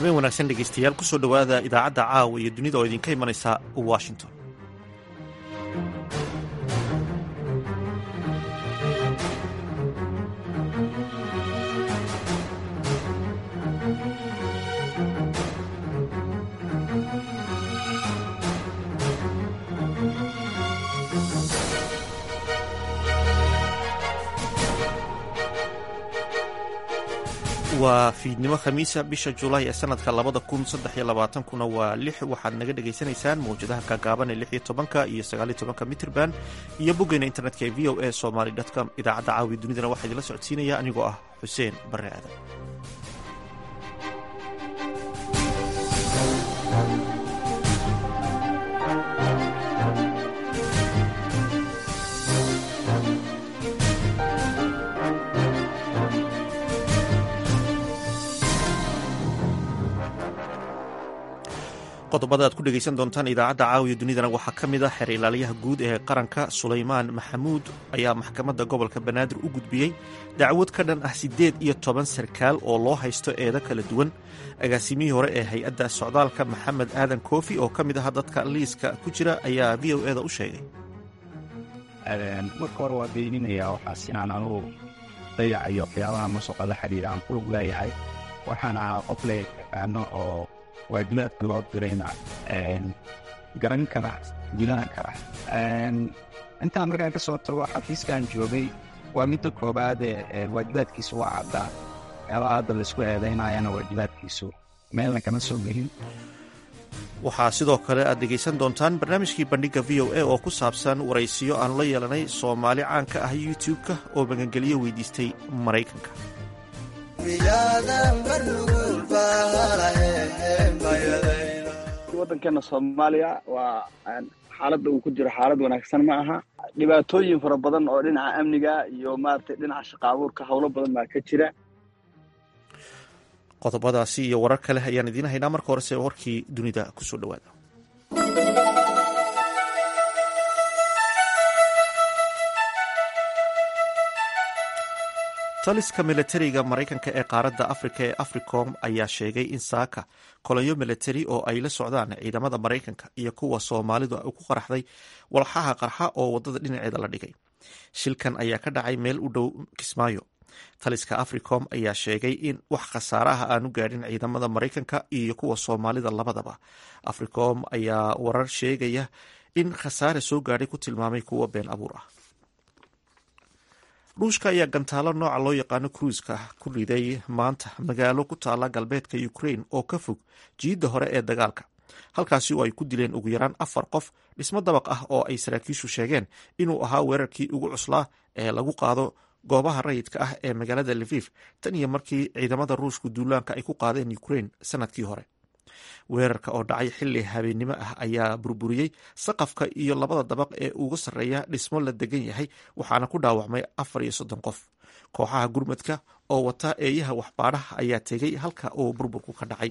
habeen wanaagsan dhegaystayaal kusoo dhowaada idaacadda caawa iyo dunida oo idinka imanaysa washington waa fiidnimo khamiisa bisha julaay ee sanadka labada kun saddex iyo labaatankuna waa lix waxaad naga dhagaysanaysaan mawjadaha kaagaaban ee lix iyo tobanka iyo sagaaliyo tobanka mitrban iyo boggeena internetka ee v o a somaly com idaacadda caawiya dunidana waxaa idinla socodsiinaya anigoo ah xuseen barre aadan qodobada aad ku dhegaysan doontaan idaacadda caawiya dunidana waxaa ka mid a xeer ilaaliyaha guud ee qaranka sulaymaan maxamuud ayaa maxkamadda gobolka banaadir u gudbiyey dacwad ka dhan ah siddeed iyo toban sarkaal oo loo haysto eedo kala duwan agaasimihii hore ee hay-adda socdaalka maxamed aadan koofi oo ka mid aha dadka liiska ku jira ayaa v o eda u sheegay marka hore waa beeninayaa waxaas inaan anugu dayacayo waxyaabaha masuqa la xidhiira aan kulug leeyahay waxaan ahaa qof le yaqaano oo waajibaadka loo dirayna garan kara gudahan kara intaan markaan ka soo tago xafiiskan joogay waa midda koobaade waajibaadkiisu waa caddaa waxyaabaha hadda laisku eedaynayana waajibaadkiisu meelna kama soo gelin waxaa sidoo kale aad dhegaysan doontaan barnaamijkii bandhigga v o a oo ku saabsan waraysiyo aan la yeelanay soomaali caan ka ah youtube-ka oo magangeliyo weydiistay maraykanka waddankeena soomaaliya waa xaaladda uu ku jiro xaalad wanaagsan ma aha dhibaatooyin fara badan oo dhinaca amniga iyo maaragtay dhinaca shaqa abuurka howlo badan baa ka jira qodobadaasi iyo warar kale ayaan idiin haynaa marka horese warkii dunida kusoo dhowaada taliska milatariga maraykanka ee qaaradda afrika ee africom ayaa sheegay in saaka kolonyo milatari oo ay la socdaan ciidamada maraykanka iyo kuwa soomaalidu ku qaraxday walxaha qarxa oo wadada dhinaceeda la dhigay shilkan ayaa ka dhacay meel u dhow kismaayo taliska africom ayaa sheegay in wax khasaaraha aanu gaadhin ciidamada maraykanka iyo kuwa soomaalida labadaba africom ayaa warar sheegaya in khasaare soo gaadhay ku tilmaamay kuwa been abuur ah ruushka ayaa gantaalo nooca loo yaqaano kruiska ku riday maanta magaalo ku taala galbeedka ukraine oo ka fog jiidda hore ee dagaalka halkaasi oo ay ku dileen ugu yaraan afar qof dhismo dabaq ah oo ay saraakiishu sheegeen inuu ahaa weerarkii ugu cuslaa ee lagu qaado goobaha rayidka ah ee magaalada levif tan iyo markii ciidamada ruushku duulaanka ay ku qaadeen ukraine sanadkii hore weerarka oo dhacay xilli habeennimo ah ayaa burburiyey saqafka iyo labada dabaq ee uga sarreeya dhismo la degan yahay waxaana ku dhaawacmay afar iyo soddon qof kooxaha gurmadka oo wata eeyaha waxbaadhaha ayaa tegay halka uu burburku ka dhacay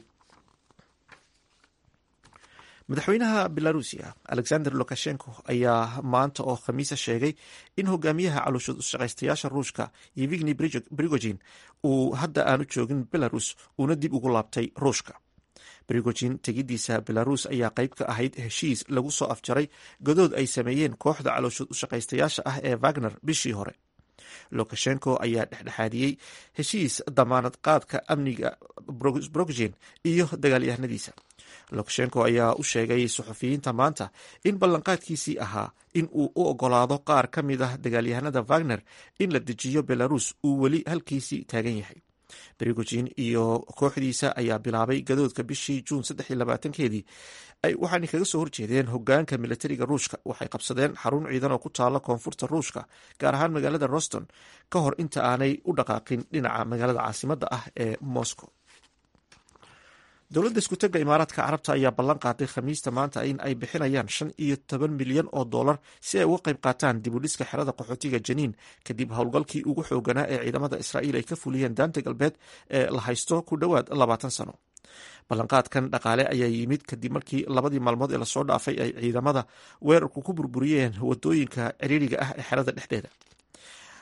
madaxweynaha belarusia alexander lukashenko ayaa maanta oo khamiisa sheegay in hogaamiyaha calooshushaqaystayaasha ruushka yevigni brigogin uu hadda aanu joogin belarus uuna dib ugu laabtay ruushka brigogin tegidiisa belarus ayaa qayb ka ahayd heshiis lagu soo afjaray godood ay sameeyeen kooxda calooshood ushaqaystayaasha ah ee wagner bishii hore lukashenko ayaa dhexdhexaadiyey heshiis damaanad qaadka amniga brogin iyo dagaalyahanadiisa lukashenko ayaa u sheegay suxufiyiinta maanta in ballanqaadkiisii ahaa in uu u ogolaado qaar ka mid ah dagaalyahanada wagner in la dejiyo belarus uu weli halkiisii taagan yahay brigogin iyo kooxdiisa ayaa bilaabay gadoodka bishii juun keedii waxaana kaga soo horjeedeen hogaanka milatariga ruushka waxay qabsadeen xarun ciidan oo ku taala koonfurta ruushka gaar ahaan magaalada roston ka hor inta aanay u dhaqaaqin dhinaca magaalada caasimadda ah ee moscow dowladda iskutega imaaraadka carabta ayaa ballan qaaday khamiista maanta in ay bixinayaan shan iyo toban milyan oo dollar si ay uga qayb qaataan dibudhiska xerada qaxootiga janiin kadib howlgalkii ugu xooganaa ee ciidamada israa'iil ay ka fuliyeen daanta galbeed ee la haysto ku dhowaad labaatan sano ballanqaadkan dhaqaale ayaa yimid kadib markii labadii maalmood ee lasoo dhaafay ay ciidamada weerarku ku burburiyeen wadooyinka ciriiriga ah ee xerada dhexdeeda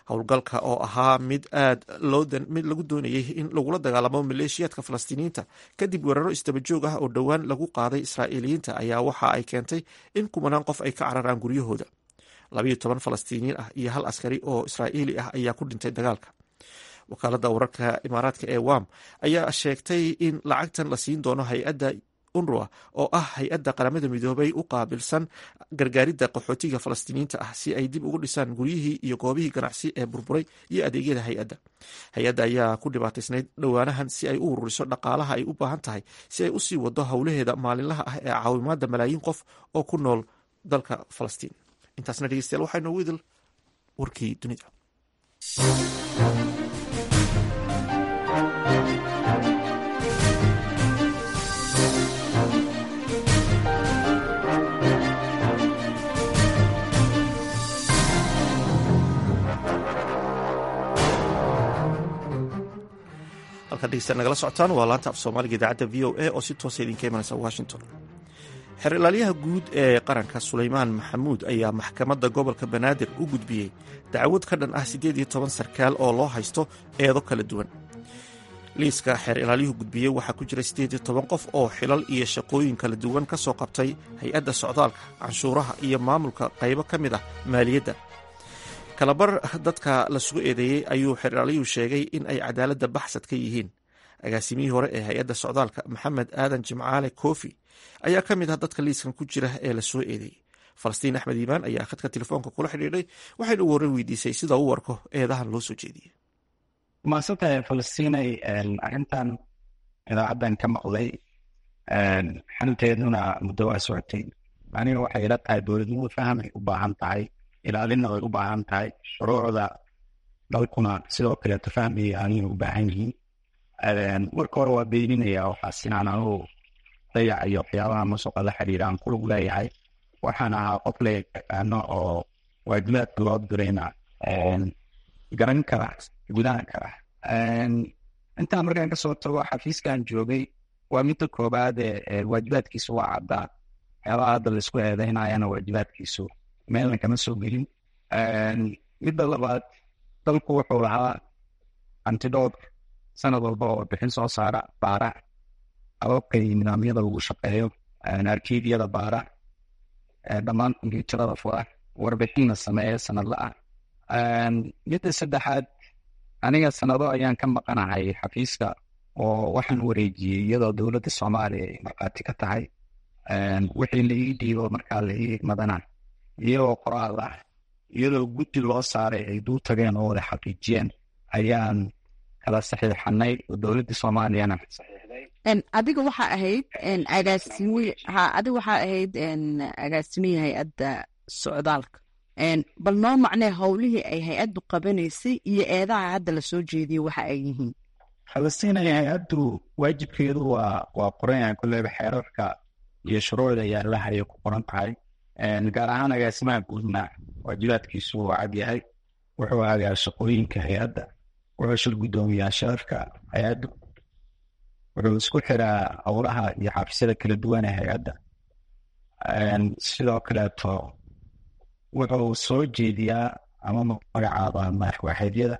howlgalka oo ahaa mid aad mid lagu doonayay in lagula dagaalamo maleeshiyaadka falastiiniyiinta kadib weeraro isdabajoog ah oo dhowaan lagu qaaday israa'iiliyiinta ayaa waxa ay keentay in kumanaan qof ay ka cararaan guryahooda labayo toban falastiiniyiin ah iyo hal askari oo israa'iili ah ayaa ku dhintay dagaalka wakaaladda wararka imaaraadka ee wam ayaa sheegtay in lacagtan la siin doono hay-adda unruwa oo ah hay-adda qaramada midoobay u qaabilsan gargaaridda qaxootiga falastiiniyiinta ah si ay dib ugu dhisaan guryihii iyo goobihii ganacsi ee burburay iyo adeegyada hay-adda hay-adda ayaa ku dhibaataysnayd dhowaanahan si ay u ururiso dhaqaalaha ay u baahan tahay si ay usii wado howlaheeda maalinlaha ah ee caawimaada malaayiin qof oo ku nool dalka falastiin intaasna dhegeystayaal waxaa inoogu idil warkii dunida halkaad dhegeysta nagala socotaan waa laanta af soomaaliga idaacadda v o a oo si toosa idinka imanaysa washington xeer ilaalyaha guud ee qaranka sulaymaan maxamuud ayaa maxkamadda gobolka banaadir u gudbiyey dacwad ka dhan ah siddeed iyo toban sarkaal oo loo haysto eedo kala duwan liiska xeer ilaalyuhu gudbiyey waxaa ku jira siddeed iyo toban qof oo xilal iyo shaqooyin kala duwan ka soo qabtay hay-adda socdaalka canshuuraha iyo maamulka qaybo ka mid ah maaliyadda kalabar dadka la sugu eedeeyey ayuu xeer ilaalyuhu sheegay in ay cadaaladda baxsad ka yihiin agaasimihii hore ee hay-adda socdaalka maxamed aadan jimcaale koofi ayaa ka mid ah dadka liiskan ku jira ee la soo eedeeyey falastiin axmed iimaan ayaa khadka telefoonka kula xidhiidhay waxayna u warran weydiisay sida u arko eedahan loo soo jeediyey maasanta falastiinay arrintan idaacaddan ka maqlay xalteeduna muddo waa socotay aniga waxay ila tahay dowladnimo fahamay u baahan tahay ilaalinna way u baahan tahay shuruucda dalkuna sidoo kaleeto fahmaya anina u baahan yihiin marka hore waa beeninaya waxaas inaan anugu dayac iyo waxyaabaha musuqa la xiriira aan kulug leeyahay waxaan ahaa qof la yaqaano oo waajibaadka loo dirayna garan kara gudahan kara intaan markaan kasoo tago xafiiskan joogay waa midda koobaad ee waajibaadkiisu waa caddaa waxyaabaha hadda laisku eedeynayana waajibaadkiisu meelna kama soo gelin midda labaad dalku wuxuu lahaa antidhood sanad walba oo bixin soo saara baara ababkay nidaamyada lagu shaqeeyo arkiibyada baara dhammaan kombyuutarada fura warbixinna sameeya sanadla ah midda saddexaad aniga sanado ayaan ka maqanahay xafiiska oo waxaan wareejiyey iyadoo dowladda soomaaliya ay markhaati ka tahay wixii la ii dhiibo markaa la ii madana iyagoo qoraal ah iyadoo guddi loo saaray ay duu tageen oo wada xaqiijiyeen ayaan kala saxiixanay oo dowladda soomaaliyana saxiixday adiga waxaa ahayd agaasimi ha adiga waxaa ahayd agaasimihii hay-adda socdaalka bal noo macnee howlihii ay hay-addu qabanaysay iyo eedaha hadda lasoo jeediyey waxa ay yihiin falastiin hay-addu waajibkeedu waa waa qoran kulleyba xeerarka iyo shuruucda yaalaha ayay ku qoran tahay gaar ahaan agaasimaha guudna waajibaadkiisu waa cad yahay wuxuu aagaa shaqooyinka hay-adda wuxuu shil guddoomiyaa sharafka hay-addu wuxuu isku xiraa howlaha iyo xafiisyada kala duwan ee hay-adda sidoo kaleeto wuxuu soo jeediyaa ama magacaaba madaxwaxeedyada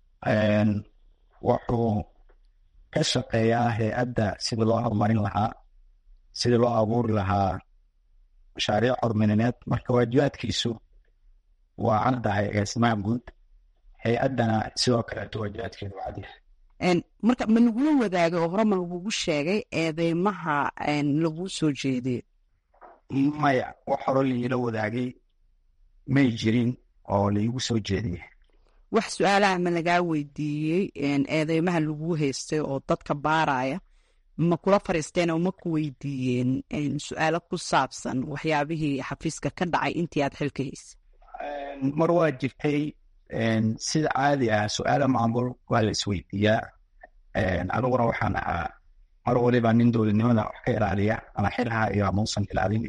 wuxuu ka shaqeeyaa hay-adda sidii loo horumarin lahaa sidii loo abuuri lahaa mashaariic horumarineed marka waajibaadkiisu waa caddahay agaasimaha guud hay-addana sidoo kaleeto waajibaadkeedu waa cadyahay marka ma lagula wadaagay oo hore ma lagugu sheegay eedeymaha laguu soo jeediyo maya wax hore liila wadaagay may jirin oo laigu soo jeediyey wax su-aalaha ma lagaa weydiiyey eedeymaha laguu haystay oo dadka baaraya ma kula fariisteen oo ma ku weydiiyeen su-aalo ku saabsan waxyaabihii xafiiska ka dhacay intii aad xilka haysay mar waa jirtay sida caadi ah su-aala maamul waa la isweydiiyaa aniguna waxaan ahaa mar waliba nin dowladnimada wax ka ilaaliya ama xilha iyo amuusan ilaalin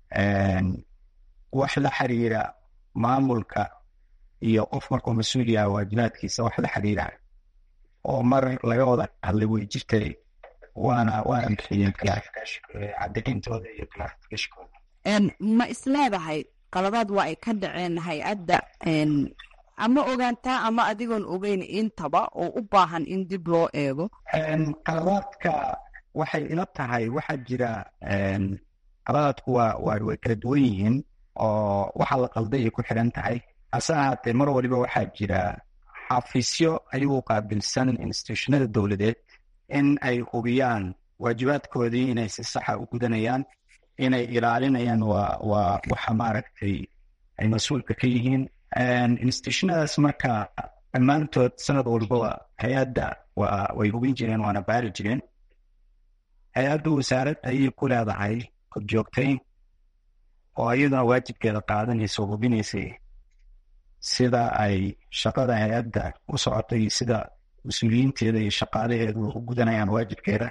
wax la xiriira maamulka iyo qof markuu mas-uul yaha waajibaadkiisa wax la xiriira oo mar laga wada hadlay way jirtay waana waana bixiyeen cadayntooda iyo clarificationkooda ma isleedahay qaladaad waa ay ka dhaceen hay-adda ama ogaantaa ama adigoon ogeyn intaba oo u baahan in dib loo eego qaladaadka waxay ila tahay waxaa jira qaladaadku waa waa way kala duwan yihiin oo waxa la qalday ay ku xidhan tahay hase ahaatee mar waliba waxaa jira xafiisyo ayagu qaabilsan institutionada dowladeed in ay hubiyaan waajibaadkoodii inay si saxa u gudanayaan inay ilaalinayaan waa waa waxa maaragtay ay mas-uulka ka yihiin institutionadaas marka dhammaantood sanad walbaba hay-adda waa way hubin jireen waana baari jireen hay-adda wasaarad ayay ku leedahay korjoogtayn oo iyaduna waajibkeeda qaadanaysa oo hubinaysay sida ay shaqada hay-adda u socotay sida mas-uuliyiinteeda iyo shaqaalaheedu u gudanayaan waajibkeeda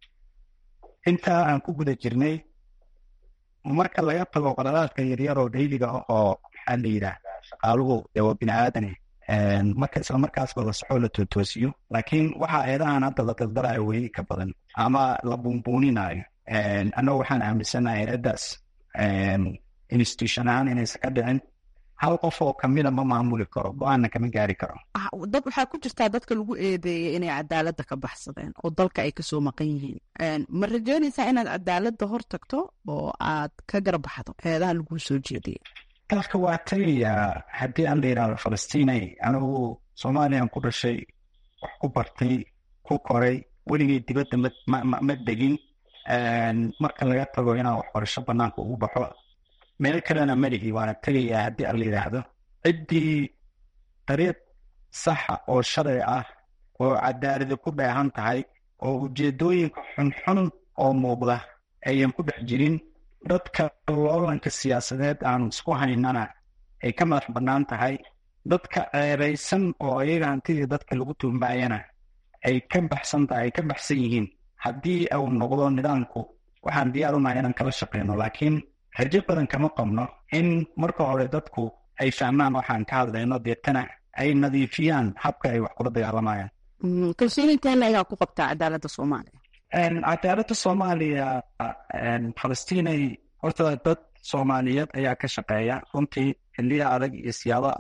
intaa aan ku guda jirnay marka laga tago qaladaadka yaryar oo dhayliga ah oo maxaa la yidhaahdaa shaqaaluhu dee waa bini aadane marka isla markaasba la soxo la tootoosiyo laakiin waxa eedahan hadda la daldalayo weyni ka badan ama la buunbuuninayo annagu waxaan aaminsanahay hay-addaas institution ahaan inaysan ka dhicin hal qof oo kamida ma maamuli karo go-aanna kama gaari karo dad waxaa ku jirtaa dadka lagu eedeeyay inay cadaaladda ka baxsadeen oo dalka ay kasoo maqan yihiin ma rajeynaysaa inaad cadaaladda hor tagto oo aad ka garbaxdo eedaha laguu soo jeediyay dalka waa tagayaa haddii aan la yidhahdo falastiinay anigu soomaaliyan ku dhashay wax ku bartay ku koray weligay dibadda ma degin marka laga tago inaan waxbarasho banaanka ugu baxo meel kalena malihi waana tegayaa haddii aan la yidhaahdo ciddii dariiq saxa oo sharci ah oo cadaaladi ku dheehan tahay oo ujeedooyinka xunxun oo muuqda ayan ku dhex jirin dadka loolanka siyaasadeed aanu isku haynana ay ka madax bannaan tahay dadka ceebaysan oo ayaga hantidii dadka lagu tuumaayana ay ka baxsan tahay ay ka baxsan yihiin haddii uu noqdo nidaamku waxaan diyaar unahay inaan kala shaqeyno laakiin rajo badan kama qabno in marka hore dadku ay fahmaan waxaan ka hadlayno deetana ay nadiifiyaan habka ay wax kula dagaalamayaan kalsooni intaana ayaa ku qabtaa cadaaladda soomaaliya cadaaladda soomaaliya falastiinay horta dad soomaaliyeed ayaa ka shaqeeya runtii xiliya adag iyo siyaabo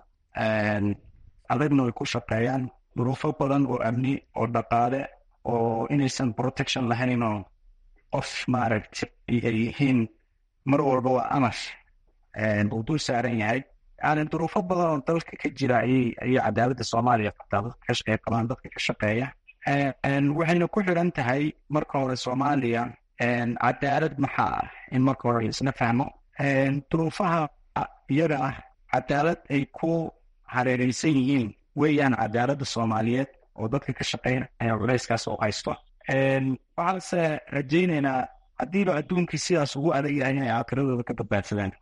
adagna way ku shaqeeyaan duruufo badan oo amni oo dhaqaale oo inaysan protection lahayn oo qof maaragtay ay yihiin mar walba waa amar uu dul saaran yahay yani duruufo badan oo dalka ka jira ayay ayay cadaaladda soomaaliya qabtaa dadka ka shaqeeya qabaan dadka ka shaqeeya waxayna ku xiran tahay marka hore soomaaliya cadaalad maxaa ah in marka hore isna fahmo duruufaha iyaga ah cadaalad ay ku hareereysan yihiin weeyaan cadaaladda soomaaliyeed oo dadka ka shaqeynaya culayskaas oo haysto waxaanse rajaynaynaa haddiiba adduunkii sidaas ugu adag yahay inay aakiradooda ka badbaadsadaan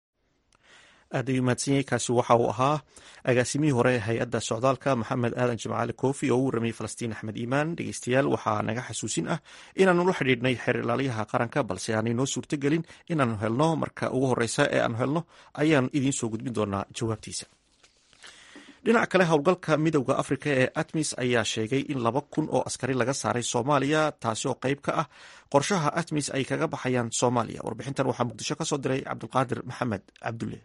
aad ayuu mahadsanyahay kaasi waxa uu ahaa agaasimihii hore ee hay-adda socdaalka maxamed aadan jimcaali koofi oo u warramayey falastiin axmed iimaan dhegeystayaal waxaa naga xasuusin ah inaanu la xidhiidhnay xeer ilaaliyaha qaranka balse aanay noo suurtogelin inaanu helno marka ugu horeysa ee aanu helno ayaan idiin soo gudbin doonaa jawaabtiisa dhinaca kale howlgalka midowda afrika ee atmis ayaa sheegay in laba kun oo askari laga saaray soomaaliya taasi oo qayb ka ah qorshaha atmis ay kaga baxayaan soomaaliya warbixintan waxaa muqdisho ka soo diray cabdulqaadir maxamed cabdulle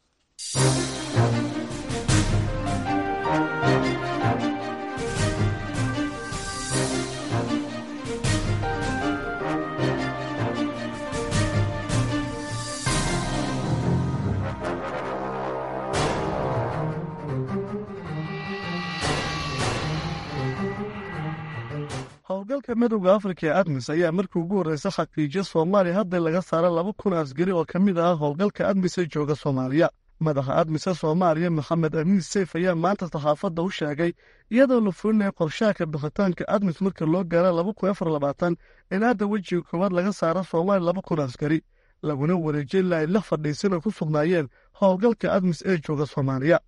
howlgalka midowda afrika ee admis ayaa markii ugu horreysa xaqiijiya soomaaliya hadda laga saara laba kun askari oo ka mid ah howlgalka admis ee jooga soomaaliya madaxa admise soomaaliya maxamed amiin seyf ayaa maanta saxaafadda u sheegay iyadoo la fulinaya qorshaha bixitaanka admis marka loo gaara laba kun afar labaatan in hadda wejiga koowaad laga saaro soomaaliya laba kun askari laguna wareejin ilaa ay la fadhiisan oo ku sugnaayeen howlgalka admis ee jooga soomaaliya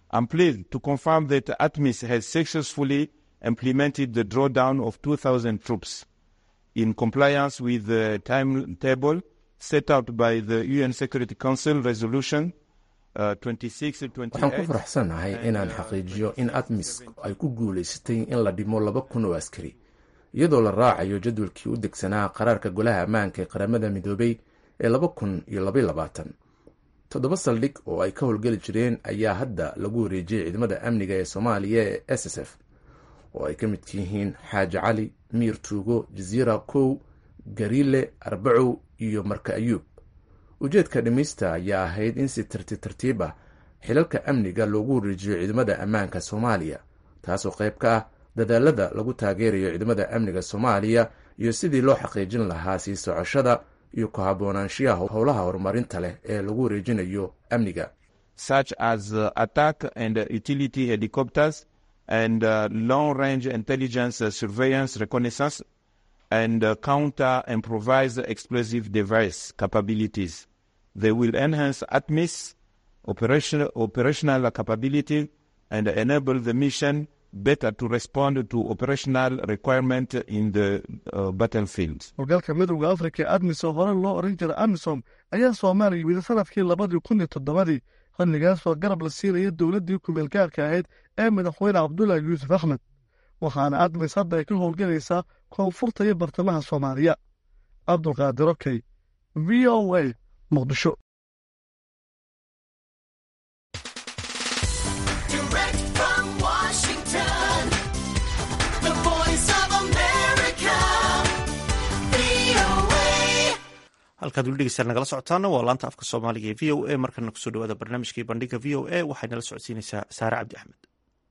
implemented the drawdown of 2,000 troops in compliance with the timetable set out by the UN Security Council resolution uh, 26 waxaan ku faraxsanahay inaan xaqiijiyo in atmis ay ku guulaysatay in la dhimo laba kun oo askari iyadoo la raacayo jadwalkii u degsanaa qaraarka golaha ammaanka ee qaramada midoobay ee laba kun iyo labaiy labaatan toddoba saldhig oo ay ka howlgeli jireen ayaa hadda lagu wareejiyey ciidamada amniga ee soomaaliya ee s s f oo ay ka mid yihiin xaaji cali miir tuugo jasiira kow gariile arbacow iyo marka ayuub ujeedka dhimista ayaa ahayd in si tartiib tartiib ah xilalka amniga loogu wareejiyo ciidamada ammaanka soomaaliya taasoo qayb ka ah dadaalada lagu taageerayo ciidamada amniga soomaaliya iyo sidii loo xaqiijin lahaa sii socoshada iyo ku haboonaanshiyaha howlaha horumarinta leh ee lagu wareejinayo amniga such as uh, attack and uh, utility helicopters and uh, long range intelligence uh, surveillance reconnaissance and uh, counter improvised explosive device capabilities. They will enhance ATMIS operational, operational capability and enable the mission better to respond to operational requirement in the uh, battlefield. howlgalka midowda afrika ee admis oo hore loo oran jiray amisom ayaa soomaaliya yimid sanadkii labadii kun iyo toddobadii xilligaasoo garab la siinaya dowladdii kumeelgaarka ahayd ee madaxweyne cabdulaahi yuusuf axmed waxaana admis hadda ay ka howlgelaysaa koonfurta iyo bartamaha soomaaliya cabdulqaadir okey v o a muqdisho Direct from Washington, the voice of America, VOA. halkaad weli dhegeystaan nagala socotaana waa laanta afka soomaaliga ee v o a markana kusoo dhawaada barnaamijkii bandhiga v o a waxay nala socodsiinaysaa saare cabdi axmed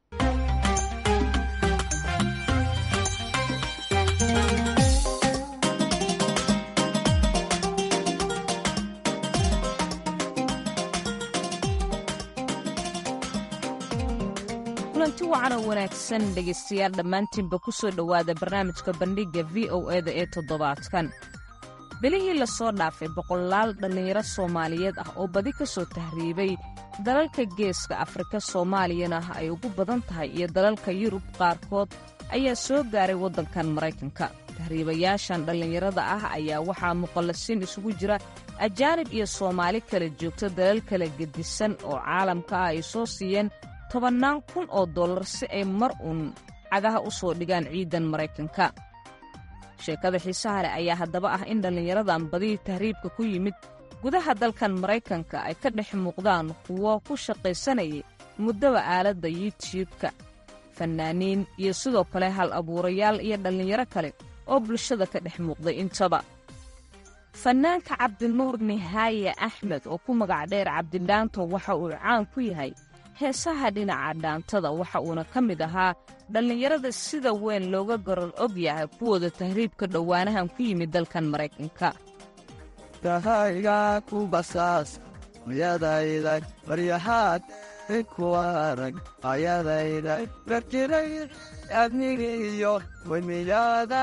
kulanti wacan oo wanaagsan dhegaystayaal dhammaantiinba ku soo dhowaada barnaamijka bandhigga v o eda ee toddobaadkan bilihii lasoo dhaafay boqolaal dhallinyaro soomaaliyeed ah oo badi ka soo tahriibay dalalka geeska afrika soomaaliyana ay ugu badan tahay iyo dalalka yurub qaarkood ayaa soo gaaray waddankan maraykanka tahriibayaashan dhallinyarada ah ayaa waxaa muqallasiin isugu jira ajaanib iyo soomaali kala joogta dalal kala gedisan oo caalamka ah ay soo siiyeen tobannaan kun oo dollar si ay mar uun cagaha u soo dhigaan ciidan maraykanka sheekada xiisaha leh ayaa haddaba ah in dhallinyaradan badihii tahriibka ku yimid gudaha dalkan maraykanka ay ka dhex muuqdaan kuwo ku shaqaysanayay muddaba aaladda yuutubka fannaaniin iyo sidoo kale hal abuurayaal iyo dhallinyaro kale oo bulshada ka dhex muuqday intaba fannaanka cabdinuur nihaaye axmed oo ku magac dheer cabdidhaanto waxa uu caan ku yahay heesaha dhinaca dhaantada waxa uuna ka mid ahaa dhallinyarada sida weyn looga garan og yahay kuwooda tahriibka dhowaanahan ku yimid dalkan maraykanka kahayga ku basaas ayadayda baryahaad ikuwarag ayadayda barjiray adnigiyo wemiyada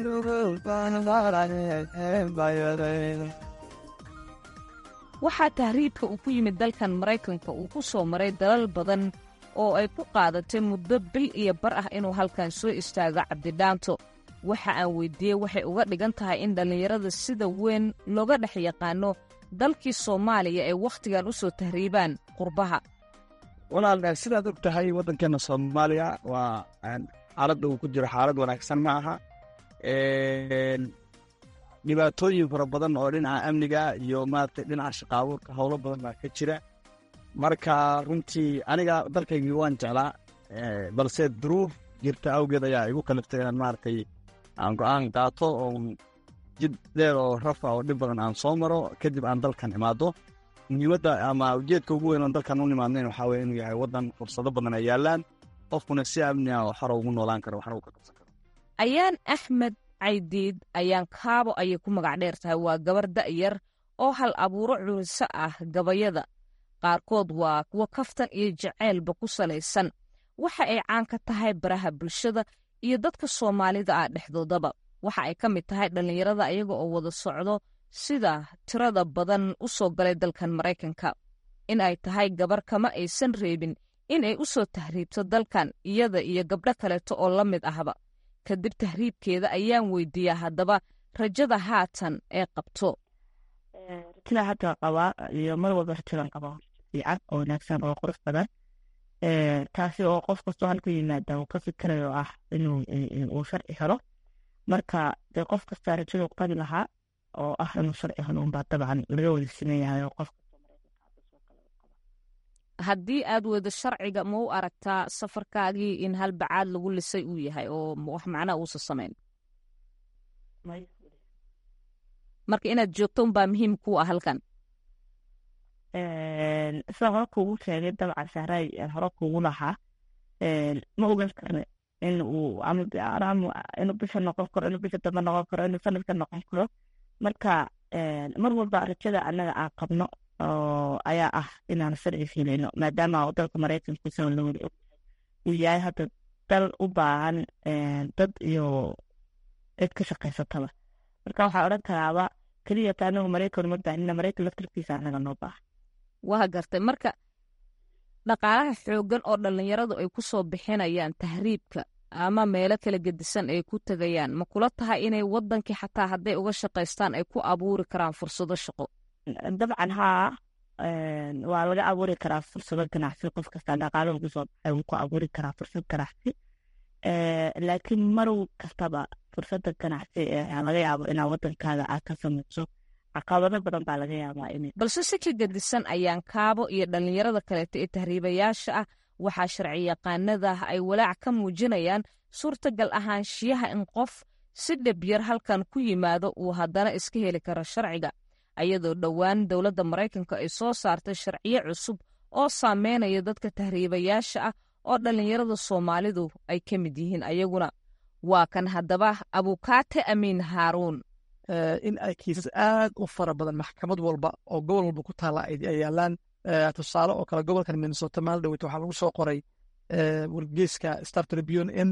garnugubayadayda waxaa tahriibka uu ku yimid dalkan maraykanka uu ku soo maray dalal badan oo ay ku qaadatay muddo bil iyo bar ah inuu halkan soo istaago cabdidhaanto waxa aan weyddiiyey waxay uga dhigan tahay in dhallinyarada sida weyn looga dhex yaqaano dalkii soomaaliya ay wakhtigan u soo tahriibaan qurbaha walaal sidaad og tahay waddankeena soomaaliya waa xaaladda uu ku jiro xaalad wanaagsan ma aha dhibaatooyin fara badan oo dhinaca amniga iyo maaragtay dhinaca shaqaabuurka howlo badan baa ka jira marka runtii aniga dalkaygii waan jeclaa balse duruuf jirta awgeed ayaa igu kaliftay inaan maaragtay aan go-aan qaato oo jid dheer oo rafa oo dhib badan aan soo maro kadib aan dalkan imaado muhiimadda ama ujeedka ugu weyn oon dalkan u nimaadnayn waxaa weye inuu yahay waddan fursado badan ay yaalaan qofkuna si amni ah oo xora ugu noolaan karo waxna uu ka qabsan karo ayaan axmed caydiid ayaan kaabo ayay ku magac dheer tahay waa gabar da'yar oo hal abuuro curiso ah gabayada qaarkood waa kuwo kaftan iyo jaceylba ku salaysan waxa ay caan ka tahay baraha bulshada iyo dadka soomaalida ah dhexdoodaba waxa ay ka mid tahay dhallinyarada ayaga oo wada socdo sida tirada badan u soo galay dalkan maraykanka in ay tahay gabar kama aysan reebin in ay u soo tahriibto dalkan iyada iyo gabdho kaleeto oo la mid ahba kadib tahriibkeeda ayaan weydiiyaa haddaba rajada haatan ee qabto rajada hadda qabaa iyo mar walba rajadan qabaa fiican oo wanaagsan oo qurux badan taasi oo qof kastoo halku yimaada uu ka fikirayo ah inuu uu sharci helo marka dee qof kastaa rajadu qabi lahaa oo ah inuu sharci helo unbaa dabcan laga wada siman yahay oo qof haddii aad weydo sharciga ma u aragtaa safarkaagii in hal bacaad lagu lisay uu yahay oo wax macnaa uusa samayn marka inaad joogto unbaa muhiim ku ah halkan sida hore kuugu sheegay dabcan sahray hore kuugu lahaa ma ogan karne in uu ama inuu bisha noqon karo inuu bisha dambe noqon karo inuu sanadka noqon karo marka mar walba rajada annaga aan qabno ayaa ah inaan sharci filayno maadaama dalka maraykanka soo lawada og uu yahay hadda dal u baahan dad iyo cid ka shaqaysataba marka waxaa odhan karaaba keliya ta anagu maraykan uma baahnina maraykan laftarkiisa annaga noo baahan waa gartay marka dhaqaalaha xooggan oo dhallinyaradu ay ku soo bixinayaan tahriibka ama meelo kala gedisan ay ku tegayaan ma kula tahay inay wadankii xataa hadday uga shaqaystaan ay ku abuuri karaan fursado shaqo dabcan haa waa laga abuuri karaa fursado ganacsi qof kasta dhaqaalo ugu soo baxay wuu ku abuuri karaa fursad ganacsi laakiin marow kastaba fursada ganacsi ee laga yaabo inaa wadankaaga aad ka samayso caqabado badan baa laga yaabaa in balse si ka gedisan ayaan kaabo iyo dhallinyarada kaleeto ee tahriibayaasha ah waxaa sharci yaqaanada ay walaac ka muujinayaan suurtagal ahaanshiyaha in qof si dhabyar halkan ku yimaado uu haddana iska heli karo sharciga ayadoo dhowaan dowladda maraykanka ay soo saartay sharciyo cusub oo saameynaya dadka tahriibayaasha ah oo dhallinyarada soomaalidu ay ka mid yihiin ayaguna waa kan haddaba abukaate amiin haaruun in ay kiisas aad u fara badan maxkamad walba oo gobol walba ku taala ay yaalaan tusaale oo kale gobolkan minnesota maal dhaweyt waxaa lagu soo qoray wargeyska star tribune in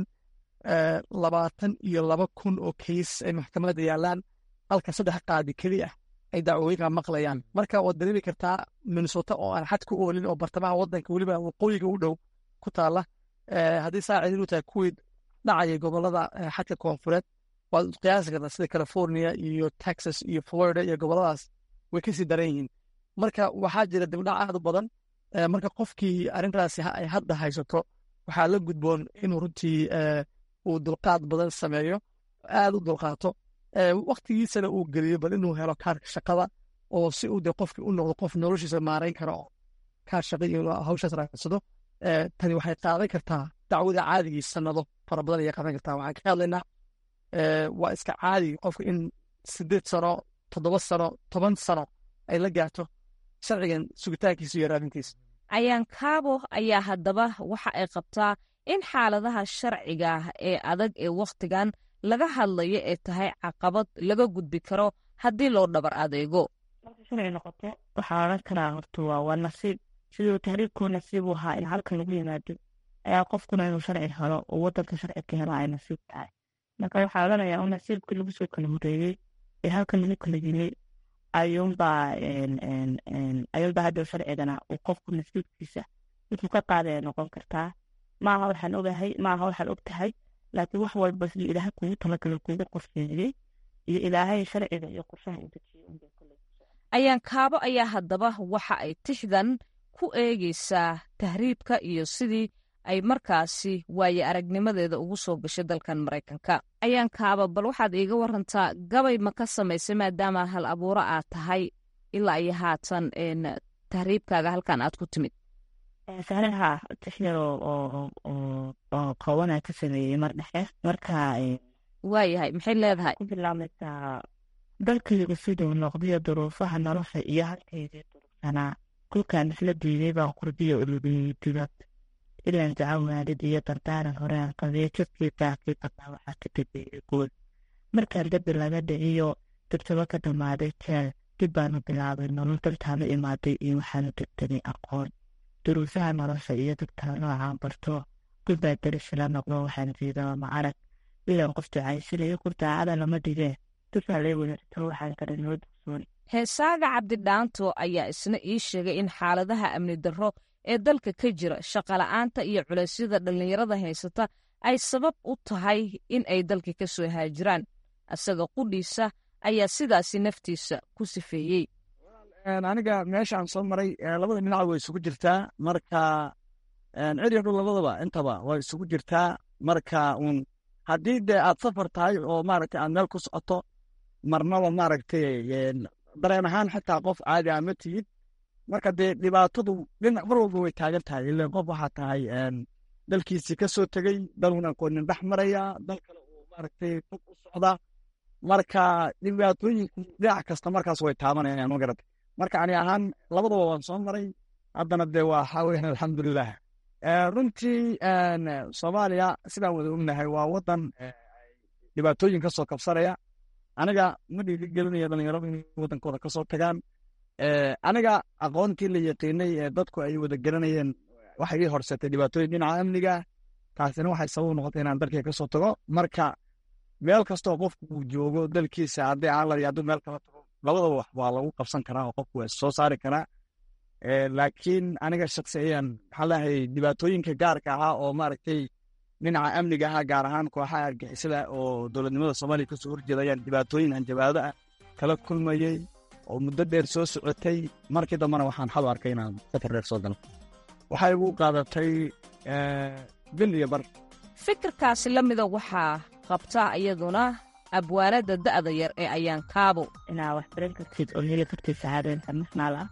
labaatan iyo laba kun oo kiis ay maxkamadda yaalaan halka saddex qaadi keli ah ay dacwooyinka maqlayaan marka waad dareemi kartaa minnesota oo aan xad ku oolin oo bartamaha wadanka weliba waqooyiga u dhow ku taala haddii saa celilu tahay kuwii dhacaya gobolada xadka koonfureed waad qiyaasi kartaa sida california iyo texas iyo florida iyo goboladaas way kasii daran yihiin marka waxaa jira dibdhac aad u badan marka qofkii arrintaasi ay hadda haysato waxaa la gudboon inuu runtii uu dulqaad badan sameeyo aad u dulqaato waktigiisana uu geliyo bal inuu helo kaarka shaqada oo si uu de qofkii u noqdo qof noloshiisa maarayn kara oo kaar shaqa iyo hawshaas raacsado tani waxay qaadan kartaa dacwada caadigii sanado fara badan ayay qaadan kartaa waxaan ka hadlaynaa waa iska caadi qofka in sideed sano toddoba sano toban sano ay la gaarto sharcigan sugitaankiisa iyo raadintiisa ayaan kaabo ayaa haddaba waxa ay qabtaa in xaaladaha sharciga ee adag ee wakhtigan laga hadlayo ee tahay caqabad laga gudbi karo haddii loo dhabar adeego marka sharci noqoto waxaa odhan karaa horta waa waa nasiib siduu tahriibkuu nasiib u ahaa in halkan lagu yimaado ayaa qofkuna inuu sharci helo oo wadanka sharci ka helo ay nasiib tahay marka waxaa odhanayaa un nasiibkii lagu soo kala horeeyey ee halkan lagu kala yimay ayuunbaa ayuunbaa hadda sharcigana uu qofku nasiibkiisa wuxuu ka qaadaya noqon kartaa maaha waxaan ogahay maaha waxaan og tahay laakiin wax walba siduu ilaahay kugu talagalo kugu qorsheeyey iyo ilaahay sharciga iyo qorshaha u dejiyey unbay kuley ayaan kaabo ayaa haddaba waxa ay tixdan ku eegaysaa tahriibka iyo sidii ay markaasi waaye aragnimadeeda ugu soo gashay dalkan maraykanka ayaan kaaba bal waxaad iiga warantaa gabay ma ka samaysay maadaama hal abuuro aad tahay ilaa iyo haatan tahriibkaaga halkan aad ku timid sahlaha tixyar oo koobanaa ka sameeyey mar dhexe marka waayahay maxay leedahay ku bilaabmaysaa dalkayga siduu noqdiyo duruufaha nolosha iyo halkaydii durugsanaa kulkaan isla diiday baan qurbiyo ulubiyey dibad ilaan jaca waalid iyo dardaaran horaan qabiyo jidkii baakii badnaa waxaa ka dambeeyey guul markaan dembi laga dhiciyo dibtaba ka dhammaaday jeel dib baanu bilaabay nolol daltaanu imaaday iyo waxaanu degtanay aqoon duruufaha nolosha iyo dadkala noocaan barto gulbaa derisila noqdo waxaan jiidaba ma arag ilaan qof ducaysanayo kur daacada lama dhigee dubaa lee wanaagto waxaan kale noo dugsoon heesaaga cabdidhaanto ayaa isna ii sheegay in xaaladaha amni darro ee dalka ka jira shaqola'aanta iyo culeysyada dhallinyarada haysata ay sabab u tahay in ay dalka ka soo haajiraan isaga qudhiisa ayaa sidaasi naftiisa ku sifeeyey aniga meeshaan soo maray labada dhinac way isugu jirtaa marka ciriyo dhul labadaba intaba way isugu jirtaa marka un haddii dee aad safar tahay oo maaragtay aad meel ku socoto marnaba maaragtay dareen ahaan xitaa qof caadi ah ma tihid marka dee dhibaatadu dhinac mar walba way taagan tahay ilan qof waxaa tahay dalkiisii ka soo tegey daluna aqoonin dhex maraya dal kale uu maaragtay fog u socda marka dhibaatooyinku dhinac kasta markaas way taabanayaan ma garata marka ani ahaan labadaba waan soo maray haddana dee waa waxaa weyan alxamdulilah runtii soomaaliya sidaan wada ognahay waa wadan dhibaatooyin ka soo kabsanaya aniga ma dhiiri gelinaya dhalinyaradu inay wadankooda kasoo tagaan aniga aqoontii la yaqiinay ee dadku ay wada garanayeen waxay ii horsetay dhibaatooyin dhinaca amniga taasina waxay sabab noqotay inaan dalkii kasoo tago marka meel kastoo qofku uu joogo dalkiisa haddii aan la hadduu meel kala tago labadaba wax waa lagu qabsan karaa oo qofku waa soo saari karaa laakiin aniga shaksiyan maxaa lahay dhibaatooyinka gaarka ahaa oo maaragtay dhinaca amniga ahaa gaar ahaan kooxaha argixisada oo dowladnimada soomaaliya kasoo horjeedayaan dhibaatooyin hanjabaado ah kala kulmayey oo muddo dheer soo socotay markii dambena waxaan xal u arkay inaan safar dheer soo galo waxay igu qaadatay bil iyo bar fikirkaasi la mida waxaa qabta iyaduna abwaalada da'da yar ee ayaan kaabo inaa wax baran kartid oo heli kartid shahaado international ah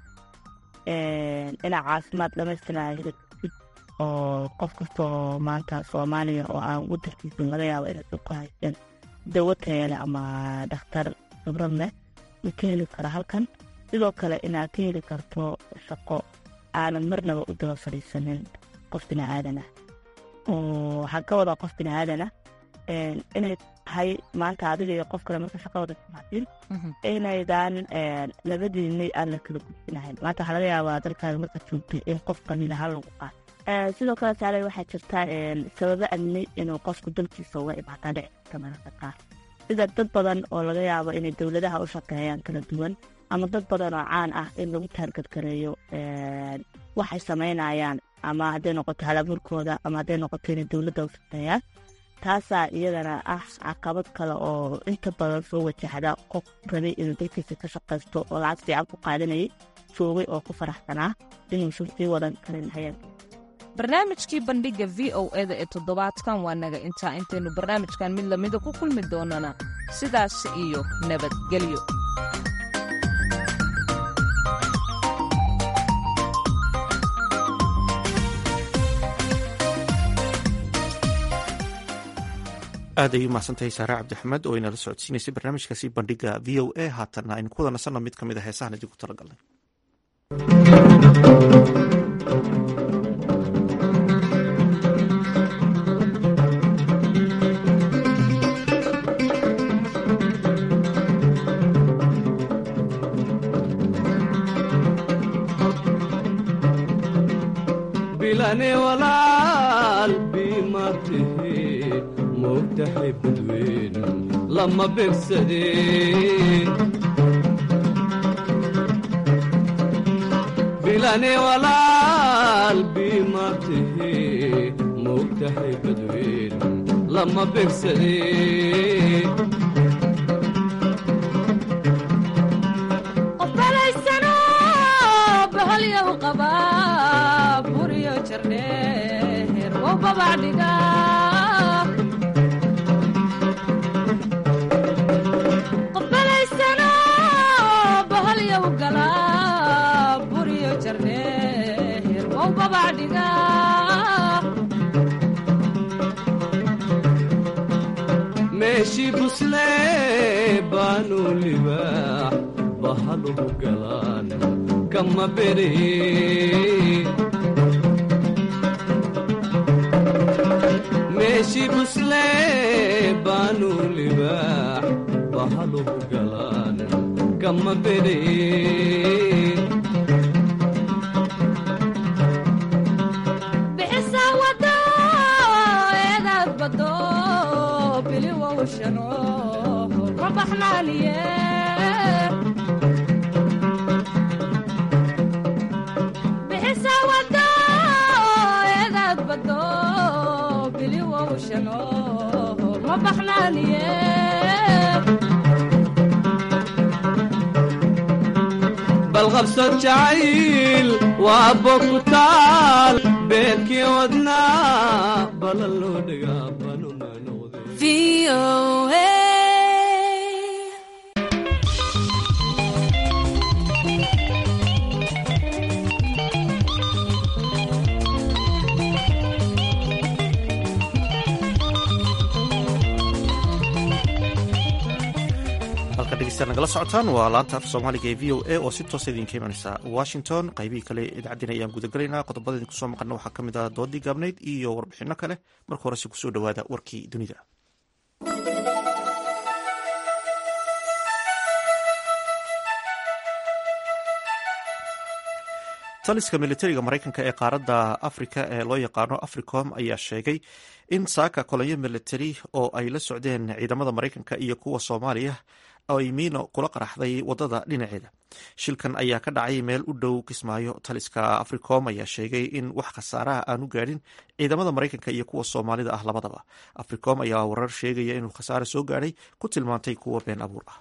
inaa caafimaad dhamaystiraa heli kartid oo qof kastoo maanta soomaaliya oo aan wadankiisa laga yaabo inay ku haysteen dawo tayale ama dhakhtar khibrad leh ma ka heli kara halkan sidoo kale inaad ka heli karto shaqo aanan marnaba u daba fadhiisanin qof biniaadan ah oo waxaan ka wadaa qof biniaadan ah inay tahay maanta adiga iyo qof kale marka shaqo wada timaatiin inaydan labadiinay aan la kala gudbinahayn maanta waxaa laga yaabaa dalkaaga marka joogtay in qofkan ilaha lagu qaato sidoo kale taale waxaa jirta sababo amni inuu qofku dalkiisa uga imaataa dhici karta mararka qaar sida dad badan oo laga yaabo inay dowladaha u shaqeeyaan kala duwan ama dad badan oo caan ah in lagu taargadgareeyo waxay samaynayaan ama hadday noqoto halaburkooda ama hadday noqoto inay dowladda u shaqeeyaan taasaa iyadana ah caqabad kale oo inta badan soo wajahda qof rabay inuu dalkiisa ka shaqaysto oo lacag fiican ku qaadanayay joogay oo ku faraxsanaa inuusan sii wadan karin hayeenka barnaamijkii bandhigga v o eda ee toddobaadkan waa naga intaa intaynu barnaamijkan mid lamida ku kulmi doonana sidaas iyo nabadgelyo aad ay u mahadsantahay saare cabdixamed oo inala socodsiinaysay barnaamijkaasi bandhigga v o a haatanna aynu ku wada nasanno mid ka mid a heesahan idinku talagalnay bilane walaal biimatihi moogtahay badweyn lama begsadeen bilane walaal biimatihi moogtahay badweyn lama begsadeen qofbalaysano bahalyaw qaba buriyo jardheer wow babacdhiga qofbalaysano bahalyaw gala buriyo jardheer wow babacdhiga meeshii buslee baanu libaax bahaluhu galaan kama beree meeshii buslee baanu libaax bahaluhu galaan kama beree bixisa wado eedaad bado biliwowshano ka baxnaaniye bixisa wado eedaad bado biliwowshano ma baxnaaniye bal qabso jacayl waa bogutaal beerkii wadnaa balan loo dhigaa banuma halka dhegeystayaal nagala socotaan waa laanta af soomaaliga ee v o a oo si toosa idinka imanaysa washington qaybihii kale idaacaddiina ayaan gudagelaynaa qodobada idinku soo maqana waxaa ka mid ah doodii gaabnayd iyo warbixino kale marka horese kusoo dhowaada warkii dunida taliska militariga maraykanka ee qaaradda afrika ee loo yaqaano africom ayaa sheegay in saaka kolonyo militari oo ay la socdeen ciidamada maraykanka iyo kuwa soomaaliya ay miino kula qaraxday wadada dhinaceeda shilkan ayaa ka dhacay meel u dhow kismaayo taliska africom ayaa sheegay in wax khasaaraha aanu gaadhin ciidamada maraykanka iyo kuwa soomaalida ah labadaba africom ayaa warar sheegaya inuu khasaare soo gaadhay ku tilmaantay kuwa been abuur ah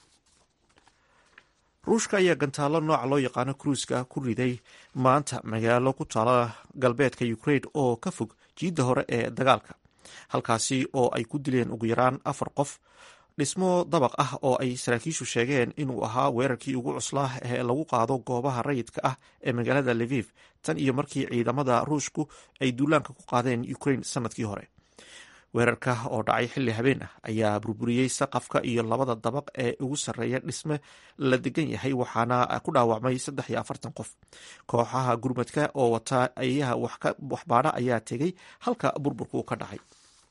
ruushka ayaa gantaalo nooca loo yaqaano kruiska ku riday maanta magaalo ku taala galbeedka ukraine oo ka fog jiidda hore ee dagaalka halkaasi oo ay ku dileen ugu yaraan afar qof dhismo dabaq ah oo ay saraakiishu sheegeen inuu ahaa weerarkii ugu cuslaa ee lagu qaado goobaha rayidka ah ee magaalada leviv tan iyo markii ciidamada ruushku ay duulaanka ku qaadeen ukraine sanadkii hore weerarka oo dhacay xilli habeen ah ayaa burburiyey saqafka iyo labada dabaq ee ugu sarreeya dhisme la degan yahay waxaana ku dhaawacmay saddex iyo afartan qof kooxaha gurmadka oo wata ayaha waxbaadha ayaa tegey halka burburku ka dhacay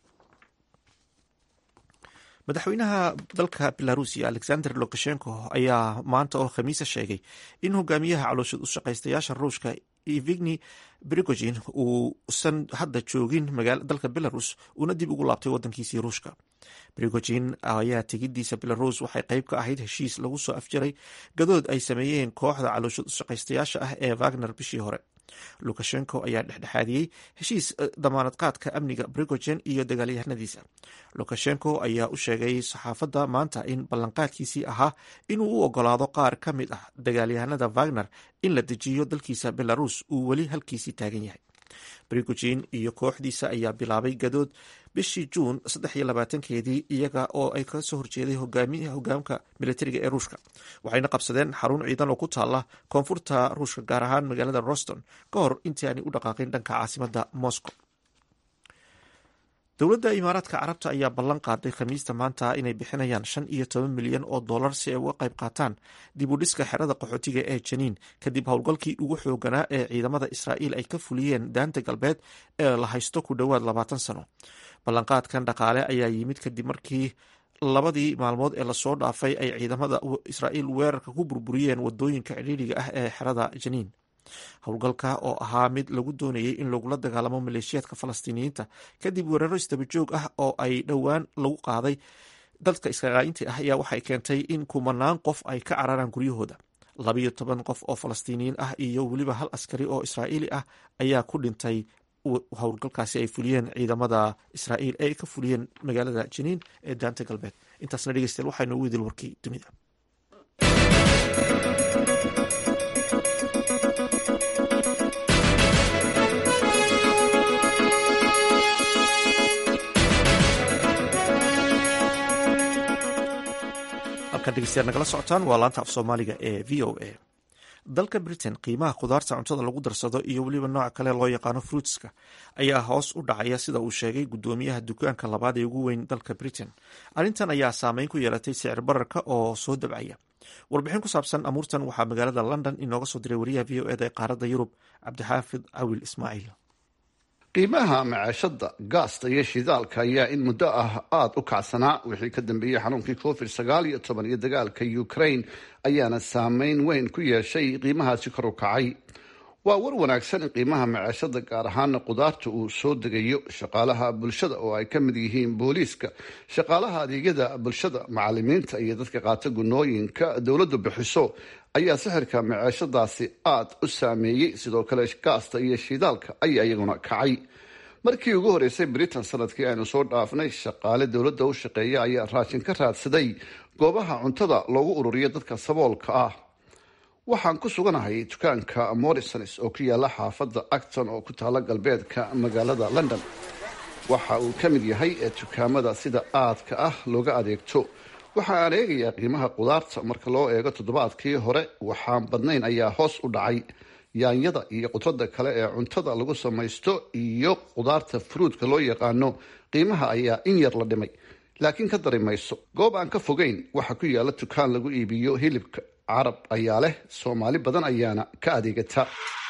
madaxweynaha dalka belarusia alexander lukashenko ayaa maanta oo khamiisa sheegay in hogaamiyaha calooshad u shaqaystayaasha ruushka evigni brigogin uusan hadda joogin dalka belarus uuna dib ugu laabtay wadankiisii ruushka brigogin ayaa tegidiisa belarus waxay qayb ka ahayd heshiis lagu soo afjaray gadood ay sameeyeen kooxda calooshad u shaqaystayaasha ah ee wagner bishii hore lukashenko ayaa dhexdhexaadiyey heshiis damaanad qaadka amniga brigogen iyo dagaalyahanadiisa lukashenko ayaa u sheegay saxaafadda maanta in ballanqaadkiisii ahaa inuu u ogolaado qaar ka mid ah dagaalyahanada wagner in la dejiyo dalkiisa belarus uu weli halkiisii taagan yahay brigogin iyo kooxdiisa ayaa bilaabay gadood bishii juun saddex iyo labaatankeedii iyaga oo ay ka soo horjeeday hogaamka militariga ee ruushka waxayna qabsadeen xarun ciidan oo ku taala koonfurta ruushka gaar ahaan magaalada roston ka hor intii aanay u dhaqaaqin dhanka caasimada moscow dowladda imaaraadka carabta ayaa ballan qaaday khamiista maanta inay bixinayaan shan iyo toban milyan oo dollar si ay uga qayb qaataan dib u dhiska xerada qaxootiga ee janiin kadib howlgalkii ugu xooganaa ee ciidamada israa'iil ay ka fuliyeen daanta galbeed ee la haysto ku dhowaad labaatan sano ballanqaadkan dhaqaale ayaa yimid kadib markii labadii maalmood ee lasoo dhaafay ay ciidamada israa'iil weerarka ku burburiyeen wadooyinka cidhiidriga ah ee xerada janiin howlgalka oo ahaa mid lagu doonayay in lagula dagaalamo maleeshiyaadka falastiiniyiinta kadib weeraro isdabajoog ah oo ay dhowaan lagu qaaday dadka iskaqaayinta ah ayaa waxay keentay in kumanaan qof ay ka cararaan guryahooda labayo toban qof oo falastiiniyiin ah iyo weliba hal askari oo israa'iili ah ayaa ku dhintay howlgalkaasi ay fuliyeen ciidamada israa'iil ee ay ka fuliyeen magaalada janiin ee daanta galbeed intaasna dhegeystayaal waxaa inoogu idil warkii dunida halkan dhegeystayaal nagala socotaan waa laanta af soomaaliga ee v o a dalka britain qiimaha khudaarta cuntada lagu darsado iyo weliba nooca kale loo yaqaano fruitska ayaa hoos u dhacaya sida uu sheegay gudoomiyaha dukaanka labaad ee ugu weyn dalka britain arrintan ayaa saameyn ku yeelatay sicir bararka oo soo dabcaya warbixin ku saabsan amuurtan waxaa magaalada london inooga soo diray wariyaha v o eda ee qaaradda yurub cabdixaafid cawil ismaaciil qiimaha macaashada gaasta iyo shidaalka ayaa in muddo ah aada u kacsanaa wixii ka dambeeyey xanuunkii covid sagaal iyo toban iyo dagaalka ukraine ayaana saameyn weyn ku yeeshay qiimahaasi kor u kacay waa war wanaagsan in qiimaha macaashada gaar ahaana qudaarta uu soo degayo shaqaalaha bulshada oo ay ka mid yihiin booliiska shaqaalaha adeegyada bulshada macalimiinta iyo dadka qaata gunooyinka dowladdu bixiso ayaa sixirka macaashadaasi aada u saameeyey sidoo kale gaasta iyo shidaalka ayaa iyaguna kacay markii ugu horeysay britain sanadkii aynu soo dhaafnay shaqaale dowladda u shaqeeya ayaa raashin ka raadsaday goobaha cuntada loogu ururiyo dadka saboolka ah waxaan ku suganahay dukaanka morrisons oo ku yaala xaafadda acton oo ku taala galbeedka magaalada london waxa uu ka mid yahay ee dukaamada sida aadka ah looga adeegto waxa aan eegayaa qiimaha qudaarta marka loo eego toddobaadkii hore waxaan badnayn ayaa hoos u dhacay yaanyada iyo qudrada kale ee cuntada lagu samaysto iyo qudaarta fruudka loo yaqaano qiimaha ayaa in yar la dhimay laakiin ka dari mayso goob aan ka fogeyn waxaa ku yaala dukaan lagu iibiyo hilibka carab ayaa leh soomaali badan ayaana ka adeegata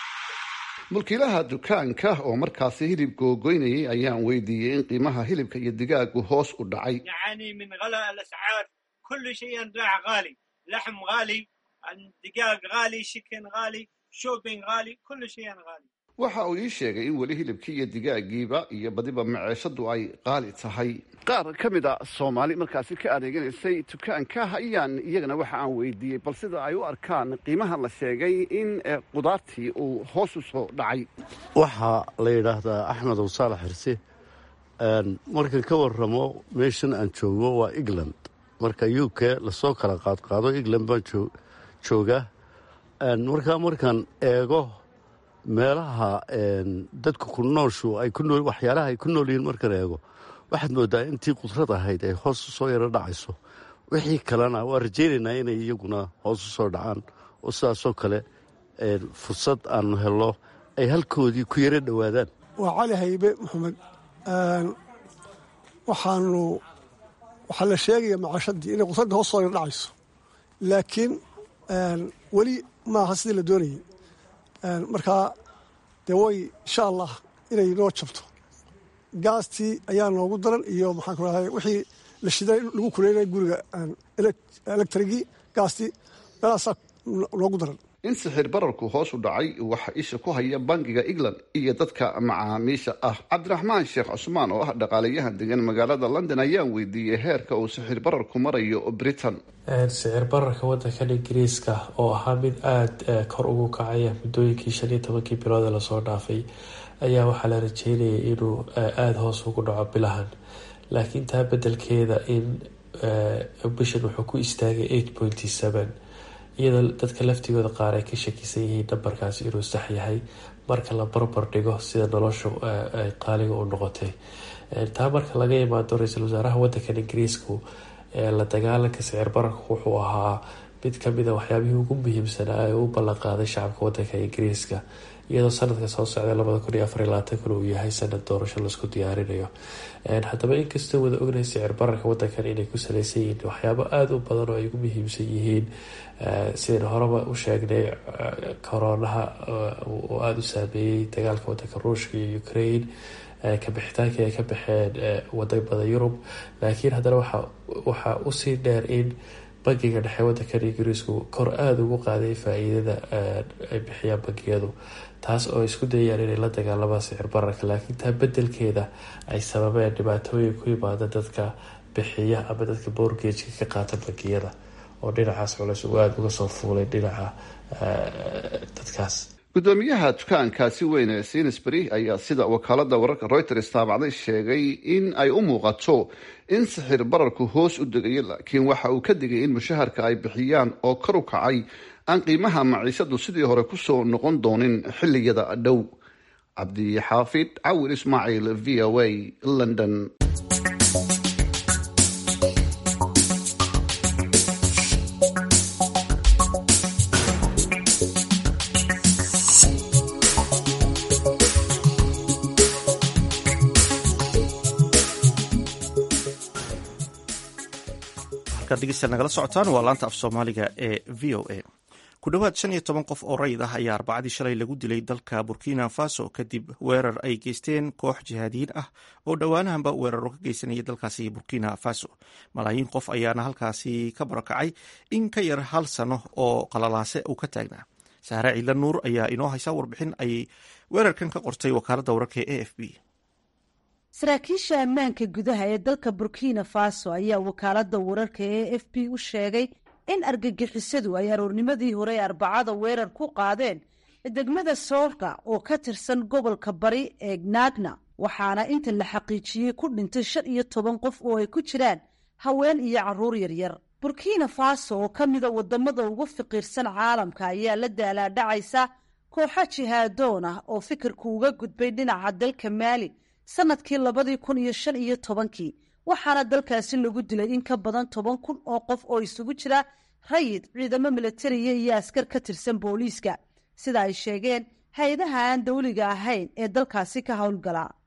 mulkiilaha dukaanka oo markaasi hilib googoynayay ayaan weydiiyey in qiimaha hilibka iyo digaagu hoos u dhacay نعاني من غلاء الأسعار كل شيء راح غالي لحم غالي دقاق غالي شكن غالي شوبينج غالي كل شيء غالي waxa uu ii sheegay in weli hilibkii iyo digaagiiba iyo badiba maceeshadu ay qaali tahay qaar ka mid a soomaali markaasi ka adeeganaysay dukaanka ayaan iyagana waxa aan weydiiyey bal sida ay u arkaan qiimaha la sheegay in eh, qudaartii uu hoos u soo dhacay waxaa la yidhaahdaa axmed ow saalax xirse Een, markan ka waramo meeshan aan joogo waa england marka u k lasoo kala qaadqaado england baan joo- joogaa Een, markaa markaan eego meelaha een, dadka ku nooshu ay ku nool waxyaalaha ay ku nool yihiin markaan eego waxaad moodaa intii qudrad ahayd ay hoos u soo yaro dhacayso wixii kalena waa rajaynaynaa inay iyaguna hoos u soo dhacaan oo sidaasoo kale een, fursad aanu helno ay halkoodii ku yaro dhowaadaan waa cali haybe maxamed Een, waxaanu waxaa la sheegaya macashadii inay qusadda hoos soo yar dhacayso laakiin een, weli maaha sidii la doonayay Een, markaa dee way insha allah inay noo jabto gaastii ayaa noogu daran iyo maxaan ku rahay wixii la shiday lagu kuleynaya guriga een, elek- elektrigii gaastii meelahaasaa noogu daran in sixir bararku hoos u dhacay waxa isha ku haya bangiga england iyo dadka macaamiisha ah cabdiraxmaan sheekh cusmaan oo ah dhaqaalayahan degan magaalada london ayaan weydiiyey heerka uu sixir bararku marayo britain sicir bararka wadankan ingiriiska oo ahaa mid aada kor ugu kacaya muddooyinkii shan iyo tobankii bilood ee lasoo dhaafay ayaa waxaa la rajeynayay inuu aada hoos ugu dhaco bilahan laakiin taa bedelkeeda in bishan wuxuu ku istaagay eight pointy seven iyadoo dadka laftigooda qaar ay ka shakisan yihiin nambarkaas inuu sax yahay marka la barbar dhigo sida noloshu ay qaaliga u noqotay taa marka laga imaado ra-iisul wasaaraha wadankan ingiriisku la dagaalanka sicir bararka wuxuu ahaa mid kamida waxyaabihii ugu muhiimsanaa ee u ballanqaaday shacabka wadanka ingiriiska iyadoo sanadka soo socda labada kun iyo afar iyo labaatan uu yahay sanad doorasho laisku diyaarinayo haddaba inkastoo wada ognahay sicir bararka wadankan inay ku saleysan yihiin waxyaabo aada u badan oo ay ugu muhiimsan yihiin sidaynu horeba u sheegnay koroonaha oo aada u saameeyey dagaalka wadanka ruushka iyo ukraine kabixitaankii ay ka baxeen wadamada yurub laakiin haddana waxaa usii dheer in bangiga dhexe wadankan ingiriisku kor aada ugu qaaday faa-iidada ay bixiyaan bangiyadu taas oo isku dayayaan inay la dagaalamaan sicir bararka laakiin taa bedelkeeda ay sababeen dhibaatooyin ku yimaada dadka bixiya ama dadka borgageka ka qaata bangiyada oo dhinacaas culeys uu aada uga soo fuulay dhinaca dadkaas gudoomiyaha dukaankaasi weyn ee sainsbury ayaa sida wakaalada wararka reuters taabacday sheegay in ay u muuqato in sixir bararku hoos u degayo laakiin waxa uu ka digay in mushaharka ay bixiyaan oo kor u kacay aan qiimaha maciishadu sidii hore kusoo noqon doonin xiliyada dhow cabdixaafid cawil ismaaciil v o a london degeysta nagala socotaan waa laanta af soomaaliga ee v o a ku dhowaad shan iyo toban qof oo rayid ah ayaa arbacadii shalay lagu dilay dalka burkina faso kadib weerar ay geysteen koox jihaadiyiin ah oo dhowaanahanba weeraro ka geysanaya dalkaasi burkina faso malaayiin qof ayaana halkaasi ka barakacay in ka yar hal sano oo qalalaase uu ka taagnaa saare ciidla nuur ayaa inoo haysa warbixin ay weerarkan ka qortay wakaaladda wararka ee a f b saraakiisha ammaanka gudaha ee dalka burkina faso ayaa wakaaladda wararka ee f b u sheegay in argagixisadu ay aroornimadii hore arbacada weerar ku qaadeen degmada soorka oo ka tirsan gobolka bari ee gnagna waxaana inta la xaqiijiyey ku dhintay shan iyo toban qof oo ay ku jiraan haween iyo caruur yaryar burkina faso oo ka mida wadamada ugu fiqiirsan caalamka ayaa la daalaadhacaysa kooxo jihaadoon ah oo fikirku uga gudbay dhinaca dalka maali sanadkii labadii kun iyo shan iyo tobankii waxaana dalkaasi lagu dilay in ka badan toban kun oo qof oo isugu jira rayid ciidamo milatariya iyo askar ka tirsan booliiska sida ay sheegeen hay-adaha aan dawliga ahayn ee dalkaasi ka howlgala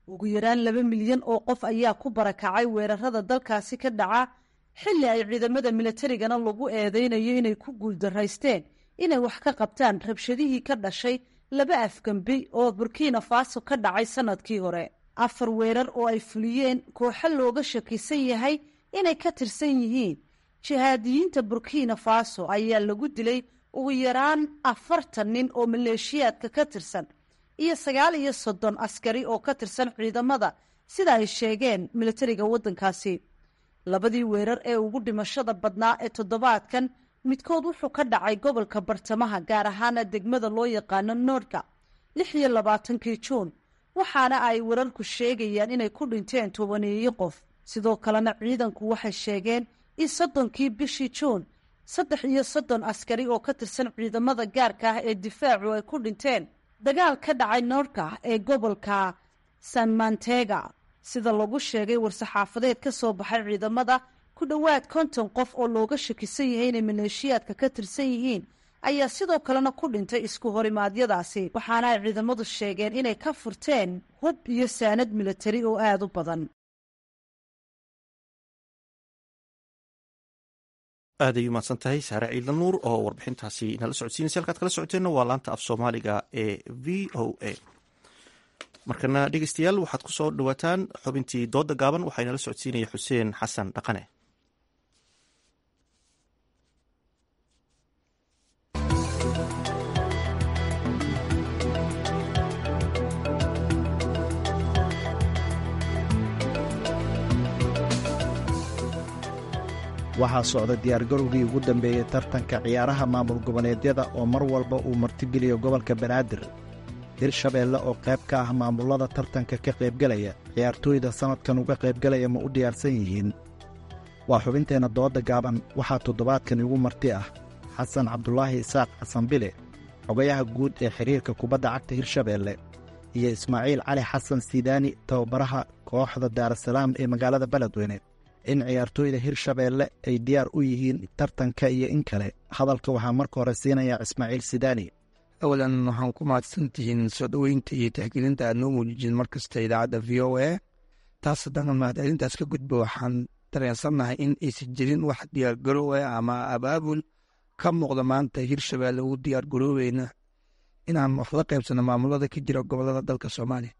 ugu yaraan laba milyan oo qof ayaa ku barakacay weerarada dalkaasi ka dhaca xilli ay ciidamada milatarigana lagu eedeynayo inay ku guuldaraysteen inay wax ka qabtaan rabshadihii ka dhashay laba afgembi oo burkina faso ka dhacay sanadkii hore afar weerar oo ay fuliyeen kooxo looga shakisan yahay inay ka tirsan yihiin jihaadiyiinta burkina faso ayaa lagu dilay ugu yaraan afartan nin oo maleeshiyaadka ka tirsan iyo sagaal iyo soddon askari oo ka tirsan ciidamada sida ay sheegeen milatariga waddankaasi labadii weerar ee ugu dhimashada badnaa ee toddobaadkan midkood wuxuu ka dhacay gobolka bartamaha gaar ahaana degmada loo yaqaano noordka lix iyo labaatankii juun waxaana ay wararku sheegayaan inay ku dhinteen tobaneeyo qof sidoo kalena ciidanku waxay sheegeen in soddonkii bishii juun saddex iyo soddon askari oo ka tirsan ciidamada gaarka ah ee difaacu ay ku dhinteen dagaal ka dhacay noorka ee gobolka san mantega sida lagu sheegay war-saxaafadeed ka soo baxay ciidamada ku dhowaad konton qof oo looga shakisan yahay inay maleeshiyaadka ka tirsan yihiin ayaa sidoo kalena ku dhintay isku horimaadyadaasi waxaana ay ciidamadu sheegeen inay ka furteen hub iyo saanad milatari oo aada u badan aad ay umahadsan tahay saare ciidan nuur oo warbixintaasi nala socodsiinaysa halkaad kala socoteenna waa laanta af soomaaliga ee v o a markana dhegeystayaal waxaad ku soo dhawaataan xubintii dooda gaaban waxaa inala socodsiinaya xuseen xasan dhaqane waxaa socda diyaargarowgii ugu dambeeyey tartanka ciyaaraha maamul goboleedyada oo mar walba uu martigeliyo gobolka banaadir hirshabeelle oo qayb ka ah maamullada tartanka ka qaybgelaya ciyaartooyda sannadkan uga qaybgelaya ma u diyaarsan yihiin waa xubinteenna dooda gaaban waxaa toddobaadkan igu marti ah xasan cabdulaahi isaaq xasan bile xogayaha guud ee xidhiirka kubadda cagta hirshabeelle iyo ismaaciil cali xasan sidaani tababaraha kooxda daarasalaam ee magaalada beledweyne in ciyaartooyda hirshabeelle ay diyaar u yihiin tartanka iyo in kale hadalka waxaa marka hore siinayaa ismaaciil sidaani awalan waxaan ku mahadsantihiin soo dhoweynta iyo tixgelinta aad noo muujijin mar kasta idaacadda v o a taas haddana mahadcelintaas ka gudba waxaan dareensannahay in aysan jirin wax diyaargaroowa ama abaabul ka muuqda maanta hirshabeelle ugu diyaargaroobeyna inaan wax la qaybsano maamulada ka jira gobolada dalka soomaaliya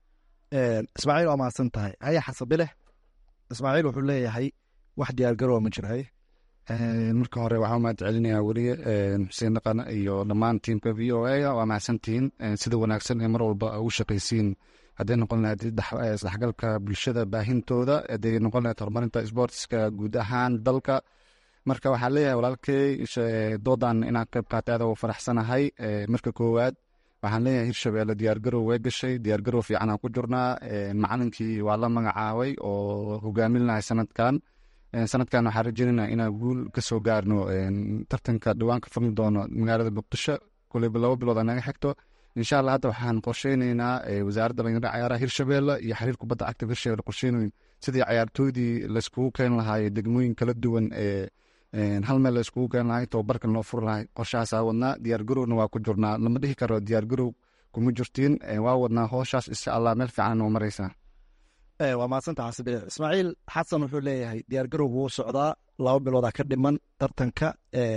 ismaaciil waa mahadsan tahay haya xasabileh ismaaciil wuxuu leeyahay wax diyaargaroowa ma jira haye marka hore waxaan mahad celinayaa weliye xuseen dhaqan iyo dhammaan tiimka v o a waa mahadsantihiin sida wanaagsan ee mar walba ugu shaqaysiin hadday noqon lahayd isdhexgalka bulshada baahintooda hadday noqon lahayd horumarinta sportska guud ahaan dalka marka waxaan leeyahay walaalkey doodan inaan qayb qaatay aad ugu faraxsanahay marka koowaad waxaan leeyahay hirshabeelle diyaargarow way gashay diyaargarow fiican aan ku jirnaa macalinkii waa la magacaabay oo hogaamin lahay sanadkan sanadkan waxaan rajeynayna inaan guul ka soo gaarno tartanka dhawaan ka furmi doono magaalada muqdisho kuleyba laba bilood naga xigto insha allah hadda waxaan qorsheyneynaa wasaaradda dhalinyarada cayaaraha hirshabeelle iyo xiriir kubadda cagta hirshabeelle qorsheynayn sidii cayaartooydii layskugu keeni lahaay degmooyin kala duwan ee hal meel layskugu keeni lahay tababarkan loo furi lahay qorshahaasaa wadnaa diyaargarowna waa ku jirnaa lama dhihi karo diyaargarow kuma jirtiin waa wadnaa hooshaas insha allah meel fiican noo mareysaa waa mahadsanta xasibile ismaaciil xasan wuxuu leeyahay diyaargarow wuu socdaa laba biloodaa ka dhiman tartanka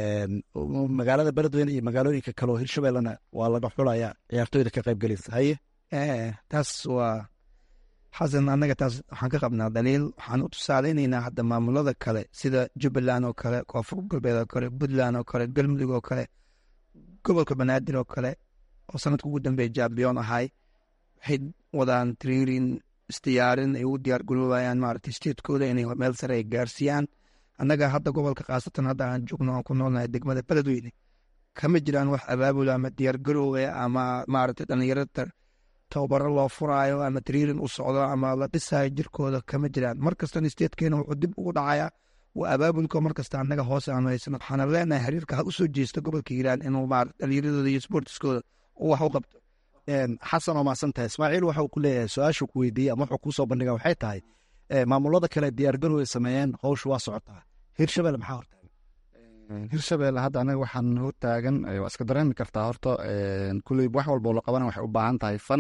magaalada beledweyne iyo magaalooyinka kale oo hirshabellena waa laga xulayaa ciyaartooyda ka qaybgelaysa haye taas waa xasan annaga taas waxaan ka qabnaa daliil waxaan u tusaaleynaynaa hadda maamulada kale sida jubbaland oo kale koonfur galbeed oo kale puntland oo kale galmudug oo kale gobolka banaadir oo kale oo sanadka ugu dambeeya jambiyon ahay waxay wadaan triirin isdiyaarin ay ugu diyaar garoobayaan maaragtay statekooda inay meel sare ay gaarsiiyaan annaga hadda gobolka khaasatan hadda aan joogno aan ku noolnahay degmada beledweyne kama jiraan wax abaabul ama diyaar garoowe ama maaragtay dhallinyarada tababaro loo furaayo ama triirin u socdo ama la dhisayo jirkooda kama jiraan mar kastana statekeena wuxuu dib ugu dhacayaa waa abaabulka mar kasta annaga hoose aanu haysano waxaana leenahay xiriirka ha usoo jeesta gobolka hiiraan inuu maarata dhallinyaradooda iyo sportiskooda uu wax u qabto xasan oo mahadsan tahay ismaaciil waxa uu ku leeyahay su-aashu ku weydiiyey ama wuxuu kuusoo bandhiga waxay tahay maamulada kale diyaargarow ay sameeyeen howshu waa socotaa hirshabelle maxaa hortaagan hirshabelle hadda anaga waxaan hortaagan waa iska dareemi kartaa horta kuley wax walba oo la qabana waxay u baahan tahay fan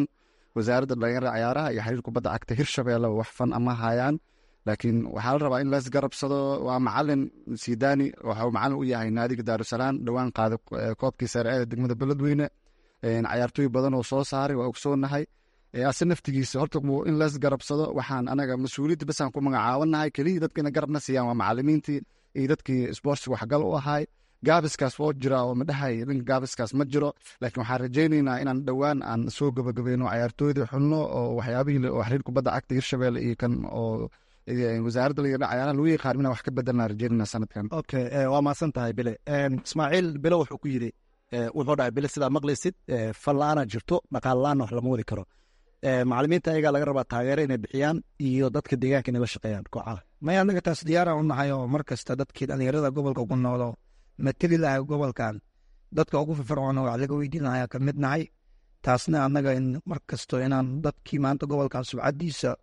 wasaaradda dhalinyarada cayaaraha iyo xiriir kubadda cagta hirshabeelle wax fan ama hayaan laakiin waxaa la rabaa in lees garabsado waa macalin sidani waxa uu macalin u yahay naadiga daarusalaam dhowaan qaaday eh, koobkii sare ee degmada beledweyne een, cayaartooy badan oo soo saaray waa ogsoonahay Eh, ase naftigiisa horta wuu in lees garabsado waxaan anaga mas-uuliyadda basaan ku magacaawanahay keliya dadkina garabna siiyaan waa macalimiintii iyo dadkii sportsiga waxgal u ahay gaabiskaas woo jira oo madhahay dhanka gaabiskaas ma jiro laakiin waxaan rajaynaynaa inaan dhowaan aan soo gabagabeyno cayaartooydii xulno oo waxyaabihii oo xiriir kubadda cagta hirshabelle iyo kan oo eh, wasaaradda laga cayaaraha lagu yaqaan inaan wax ka bedelnaa rajaynayna sanadkan okay eh, waa mahadsan tahay bile Em, ismaaciil bile wuxuu ku yidhi eh, wuxuu dhahay bile sidaa maqlaysid eh, fal la-aana jirto dhaqaal la-aanna wax lama wadi karo Eh, macalimiinta ayagaa laga rabaa taageero inay bixiyaan iyo dadka deegaanka inay la shaqeeyaan kooxaha maya anaga taas diyaaraan u nahay oo mar kasta dadkii dhalinyarada gobolka ku noolo mateli lahay gobolkan dadka ugu firfircoona wax laga weydiinaya ka mid nahay taasna annaga in mar kasto inaan dadkii maanta gobolkan subcadiisa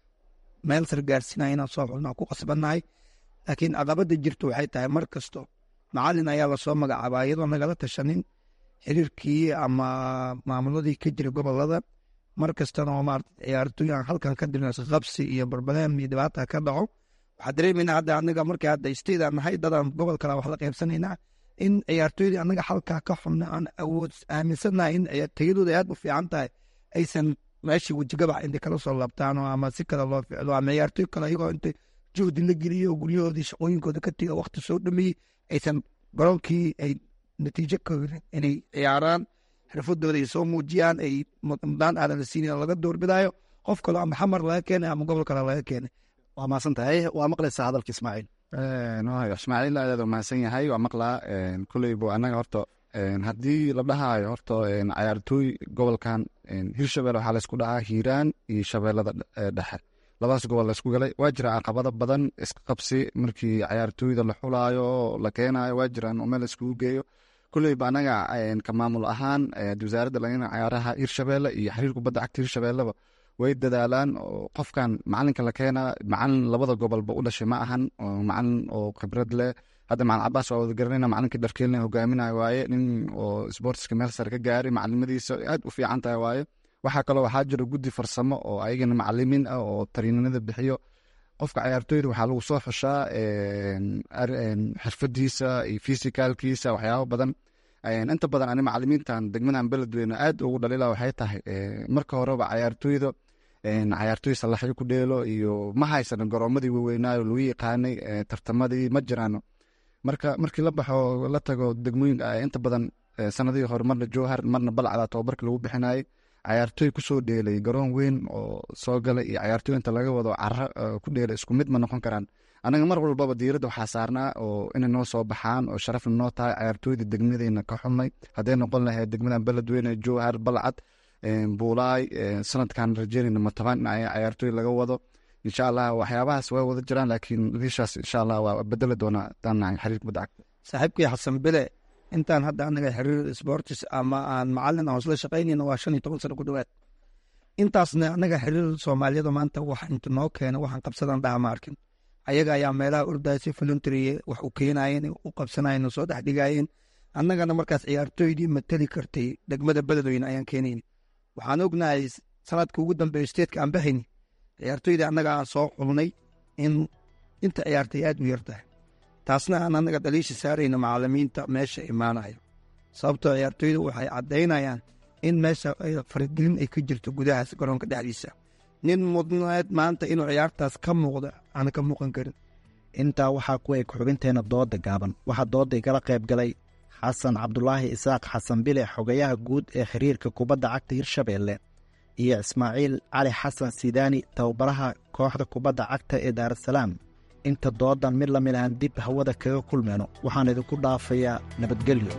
meel sar gaarsiinaya inaan soo xulnaa ku qasbannahay laakiin caqabada jirto waxay tahay mar kasto macalin ayaa lasoo magacaabaa iyadoo nagala tashanin xiriirkii ama maamuladii ka jira gobolada mar kastana oo maarata ciyaartooy aan halkan ka dirno qabsi iyo barbaleem iyo dhibaata ka dhaco waxaa dareemeynaa hadda anaga markii hadda state aan nahay dadaan gobol kale wax la qaybsanaynaa in ciyaartooydii anaga halkaa ka xubna aan awood aaminsanahay in ciyaar- tayadooda aad u fiican tahay aysan meeshii wejigabax intay kala soo labtaan oo ama si kale loo ficlo ama ciyaartooy kale iyagoo intay juhdi la geliyo oo guryahoodii shaqooyinkooda ka tiga waqti soo dhameeyey aysan garoonkii ay natiijo ka helin inay ciyaaraan xirfadooda ay soo muujiyaan ay mudnaan aadan la siinin oo laga doorbidayo qof kale ama xamar laga keenay ama gobol kale laga keenay waa mahadsan tahay waa maqlaysaa hadalka ismaaciil waayo ismaaciil aad aad u mahadsan yahay waa maqlaa kuleybo annaga horta een, haddii la dhahaayo horta een, cayaartooy gobolkan een, hirshabelle waxaa laysku dhahaa hiiraan iyo shabeellada dh- ee dhexe labadaas gobol laysku galay waa jira caqabado badan iska qabsi markii cayaartooyda la xulaayo oo la keenayo waa jiraan oo meel layskugu geeyo kuleyba annaga een, ka maamul ahaan ee, wasaaradda dhalinyarada cayaaraha hirshabelle iyo xiriir kubadda cagta hirshabelleba way dadaalaan oo qofkan macalinka la keenaa macalin labada gobolba u dhashay ma ahan oo macalin oo khibrad leh hadda macalin cabaas waa wada garanayna macalinkii dharkeelna hogaaminayo waaye nin oo sportska meel sare ka gaaray macalimadiisa aad u fiican tahay waaye waxaa kaloo waxaa jira guddi farsamo oo ayagana macalimiin ah oo tariinanada bixiyo qofka cayaartooyda waxaa lagu soo xushaa een, ar- een, xirfadiisa iyo fisikaalkiisa waxyaabo badan Een, inta badan ani macalimiintan degmadan beledweyne aad ugu dhalila waxay tahay ee, marka horeba cayaartooyda een, cayaartooy salaxyo ku dheelo iyo ma haysano garoomadii waaweynaayo lagu yaqaanay ee, tartamadii ma jiraano marka markii la baxo la tago degmooyinka ah, inta badan ee, sanadihii hore marna jowhar marna balcada tababarka lagu bixinayay cayaartooy kusoo dheelay garoon weyn oo soo galay iyo cayaartooy inta laga wado caro ee, ku dheelay isku mid ma noqon karaan anaga mar walbaba diiradda waxaa saarnaa oo inay noo soo baxaan oo sharafna noo tahay cayaartooyda degmadeyna ka xumay hadday noqon lahayd degmadan beledweyne jowhar balcad een, buulaay een, sanadkan rajeynayna mataban in ay cayaartooy laga wado insha allah waxyaabahaas way wada jiraan laakiin liishaas insha allah waa bedeli doonaa haddaan nahay xiriir kubadda cagta saaxiibkii xasan bile intaan hadda anaga xiriir sportis ama aan macalin aan isla shaqaynayna waa shan iyo toban sano ku dhowaad intaasna anaga xiriir soomaaliyada maanta wax inta noo keena waxaan qabsadan dhaha ma arkin ayaga ayaa meelaha ordaya si voluntary wax u keenayeen u qabsanayeen oo soo dhex dhigayeen annagana markaas ciyaartooydii matali kartay degmada beledweyne ayaan keenayni waxaan ognahay sanadka ugu dambeeya steedka aan bahayni ciyaartooydii annaga aan soo xulnay in inta ciyaartay aad u yartahay taasna aan annaga dhaliisha saarayno macalimiinta meesha imaanayo sababtoo ciyaartooyda waxay caddaynayaan in meesha ay faragelin ay ka jirto gudahaas garoonka dhexdiisa nin mudneed maanta inuu ciyaartaas ka muuqdo aan ka muuqan karin intaa waxaa ku eg xubinteena dooda gaaban waxaa dooday kala qayb galay xasan cabdulaahi isaaq xasan bile xogayaha guud ee xiriirka kubadda cagta hirshabeelle iyo ismaaciil cali xasan sidaani tababaraha kooxda kubadda cagta ee daarasalaam inta doodan mid lamid ahan dib hawada kaga kulmeyno waxaan idinku dhaafayaa nabadgelyo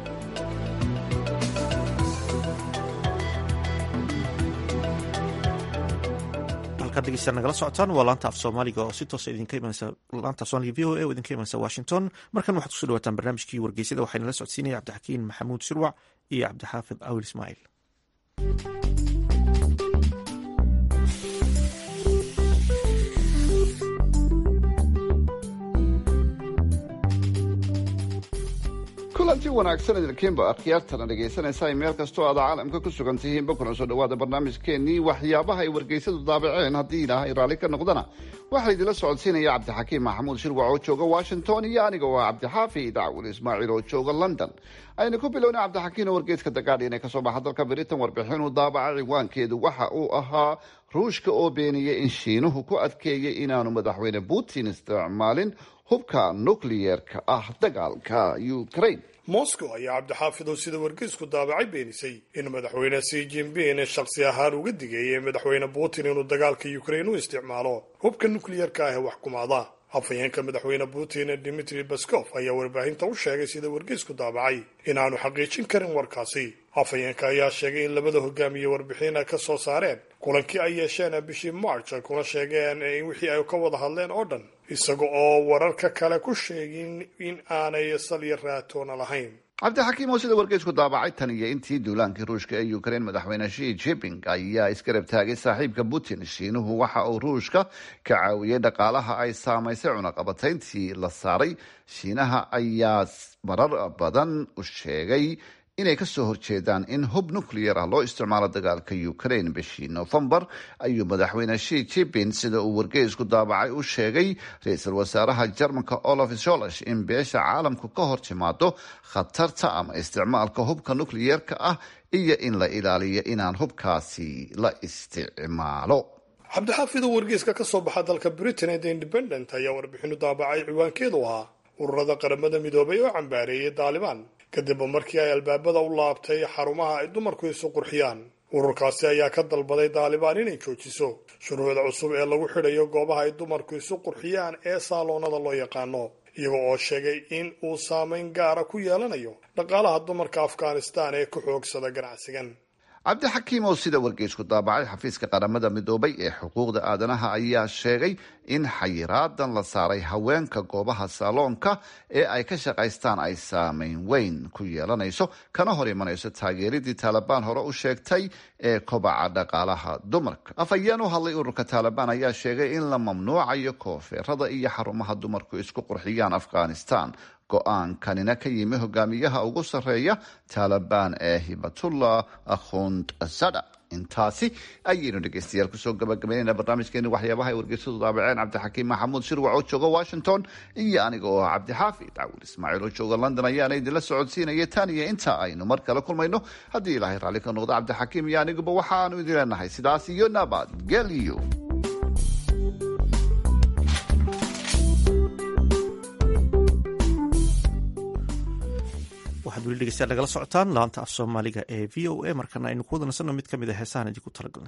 halkaad dhegeystayaal nagala socotaan waa laanta af soomaaliga oo si toosa idinka imanaysa laanta af soomaaliga v o a oo idinka imanaysa washington markan waxaad kusoo dhawaataan barnaamijkii wargeysyada waxayna la socodsiinaya cabdixakiin maxamuud shirwac iyo cabdixaafid awil ismaaciil ku kulanti wanaagsan idinkiinba akhyaartana dhegaysanaysaa meel kastoo aad caalamka ku sugan tihiinba kuna soo dhawaada barnaamijkeenii waxyaabaha ay wargeysadu daabaceen haddii ilaahay raalli ka noqdana waxaa idinla socodsiinaya cabdixakiim maxamuud shirwac oo jooga washington iyo aniga oo ah cabdixaafi dacwil ismaaciil oo jooga london aynu ku bilowna cabdixakiin oo wargeyska the guardian ee kasoo baxa dalka britain warbixin uu daabaca ciwaankeedu waxa uu ahaa ruushka oo beeniyey in shiinuhu ku adkeeyey inaanu madaxweyne putin isticmaalin hubka nukliyeerka ah dagaalka ukraine moscow ayaa cabdixaafidow sida wargeysku daabacay beenisay in madaxweyne si jinping shakhsi ahaan uga digayay madaxweyne putin inuu dagaalka ukraine u isticmaalo hubka nukliyerka ah ee wax kumaada afhayeenka madaxweyne putin dimitri baskof ayaa warbaahinta u sheegay sida wargeysku daabacay inaanu xaqiijin karin warkaasi afhayeenka ayaa sheegay in labada hogaamiye warbixin ay ka soo saareen kulankii ay yeesheen bishii march ay kuna sheegeen in wixii ay ka wada hadleen oo dhan isaga oo wararka kale ku sheegin in aanay salya raatoona lahayn cabdixakiim oo sida wargeysku daabacay tan iyo intii duulaankii ruushka ee ukraine madaxweyne shi jiping ayaa isgarab taagay saaxiibka putin shiinuhu waxa uu ruushka ka caawiyey dhaqaalaha ay saamaysay cunaqabatayntii la saaray shiinaha ayaa marar badan u sheegay inay kasoo horjeedaan in hub nuclear ah loo isticmaalo dagaalka ukraine bishii novembar ayuu madaxweyne shi jiping sida uu wargeysku daabacay u sheegay ra-iisul wasaaraha jarmalka olaf scholz in beesha caalamku ka hor timaado khatarta ama isticmaalka hubka nucleyeerka ah iyo in la ilaaliyo inaan hubkaasi la isticmaalo cabdixaafidoo wargeyska ka soo baxa dalka britain ee the independent ayaa warbixinu daabacay ciwaankeedu ahaa ururada qaramada midoobay oo cambaareeyay daalibaan kadib markii ay albaabada u laabtay xarumaha ay dumarku isu qurxiyaan ururkaasi ayaa ka dalbaday daalibaan inay joojiso shuruucda cusub ee lagu xidhayo goobaha ay dumarku isu qurxiyaan ee saaloonada loo yaqaano iyaga oo sheegay in uu saameyn gaara ku yeelanayo dhaqaalaha dumarka afghanistan ee ku xoogsada ganacsigan cabdixakiim oo sida wargeysku daabacay xafiiska qaramada midoobay ee xuquuqda aadanaha ayaa sheegay in xayiraadan la saaray haweenka goobaha saaloonka ee ay ka shaqaystaan ay saameyn weyn ku yeelanayso kana hor imanayso taageeridii taalibaan hore u sheegtay ee kobaca dhaqaalaha dumarka afhayeen u hadlay ururka taalibaan ayaa sheegay in la mamnuucayo koofeerada iyo xarumaha dumarku isku qurxiyaan afghanistan go-aankanina ka yimi hogaamiyaha ugu sarreeya taalibaan ee hibatullah akhund sada intaasi ayaynu dhegeystayaal kusoo gabagabaynayna barnaamijkeeni waxyaabaha ay wargeysadu daabaceen cabdixakiim maxamuud shirwac oo jooga washington iyo aniga oo ah cabdixaafid cawil ismaaciil oo jooga london ayaana idinla socodsiinaya tan iyo inta aynu mar kale kulmayno haddii ilaahay raalli ka noqdo cabdixakiim iyo aniguba waxaanu idin leenahay sidaas iyo nabadgelyo waxaad weli dhegeystayaal nagala socotaan laanta af soomaaliga ee v o a markana aynu ku wada nasanno mid ka mid a heesahan idinku talagalnay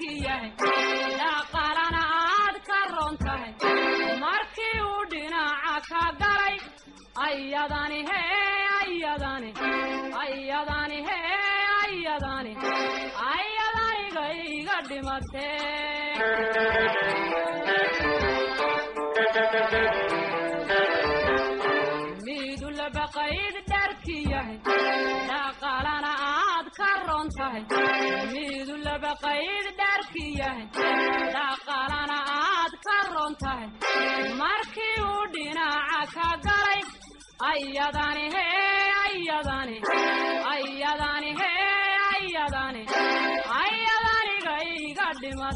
dharkii yahay dhaqaalana aad ka ron tahay markii uu dhinaca ka galay ayadani hee ayadani ayadani hee ayadani ayadaniga iga dhimatee miidu labaqayd dharkii yahay dhaqaalana aad ka ron tahay miidu labaqayd dharkii yahay dhaqaalana aad ka ron tahay markii uu dhinaca ka galay ayadani hee ayadani ayadani hee ayadani ayadaniga iga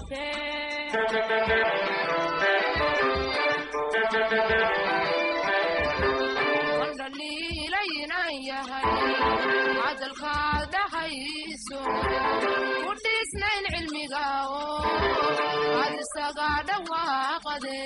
wandhaliilaynan yahay cadalkaad dhahayso ku dhiisnayn cilmiga oo aad isaga dhawaaqade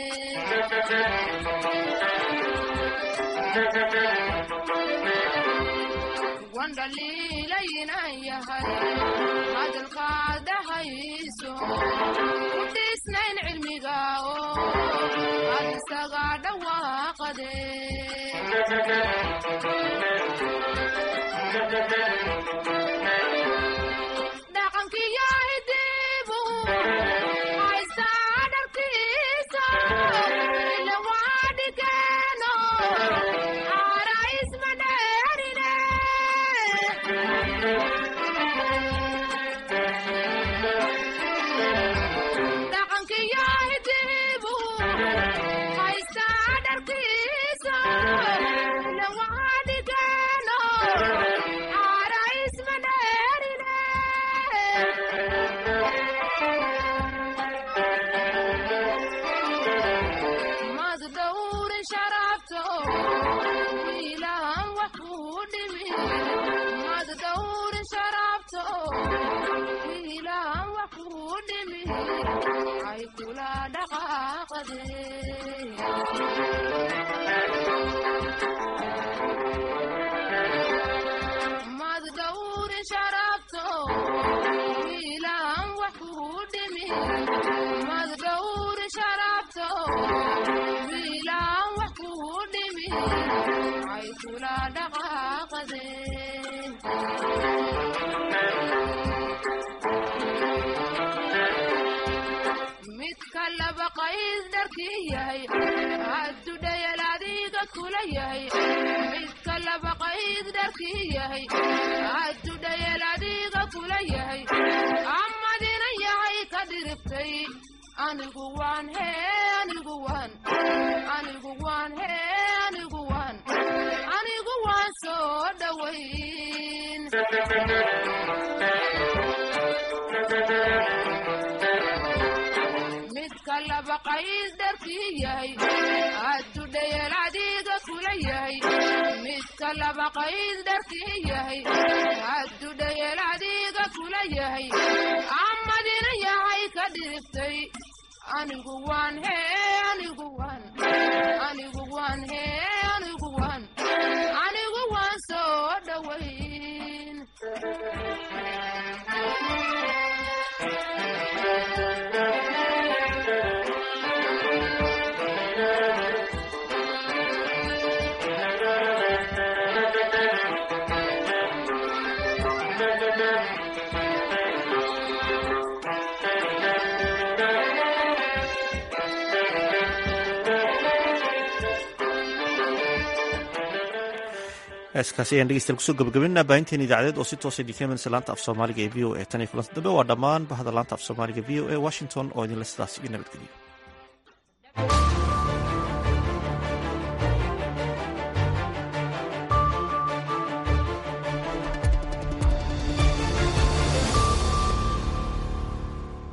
wandhaliilaynan yahay cadalkaad dhahayso ku dhiisnayn cilmiga oo aad isaga dhawaaqade dhaqankiyo hidibu haysaa dharkiisa ila waa dhigeeno aara isma dheerine dhaqankiyo hidibu haysaa dharkiisa ila waa dhigeeno aara isma dheerine mad dhowrin sharafto wiilaan wax kuu dhimi mad dhowrin sharafto wiilaan wax kuu dhimi ay kula dhaqaaqade mad dhowrin sharafto wiilaan wax kuu dhimi mad dhowrin sharafto wiilaan wax kuu dhimi ay kula dhaqaaqade midka laba qays dharkii yahay haddu dhayal adiga kula yahay midka laba qays dharkii yahay haddu dhayal adiga kula yahay amadina yahay ka dhiriftay anigu waan hee anigu waan anigu waan hee anigu waan anigu waan soo dhowayn midka laba qays dharkii yahay haddu dhayal adiga kula yahay midka laba qays dharkii yahay haddu dhayal adiga kula yahay amadina yahay ka dhiriftay anigu waan hee anigu waan anigu waan hee anigu waan anigu waan soo dhowayn heeskaasi ayaan dhegeystayaal kusoo gabagabinaa baahinteen idaacadeed oo si toosa dikamensa laanta af soomaaliga ee v o a tan iyo kulanta dambe waa dhammaan bahda laanta af soomaaliga v o a washington oo idinle sidaas iyo nabadgeliyo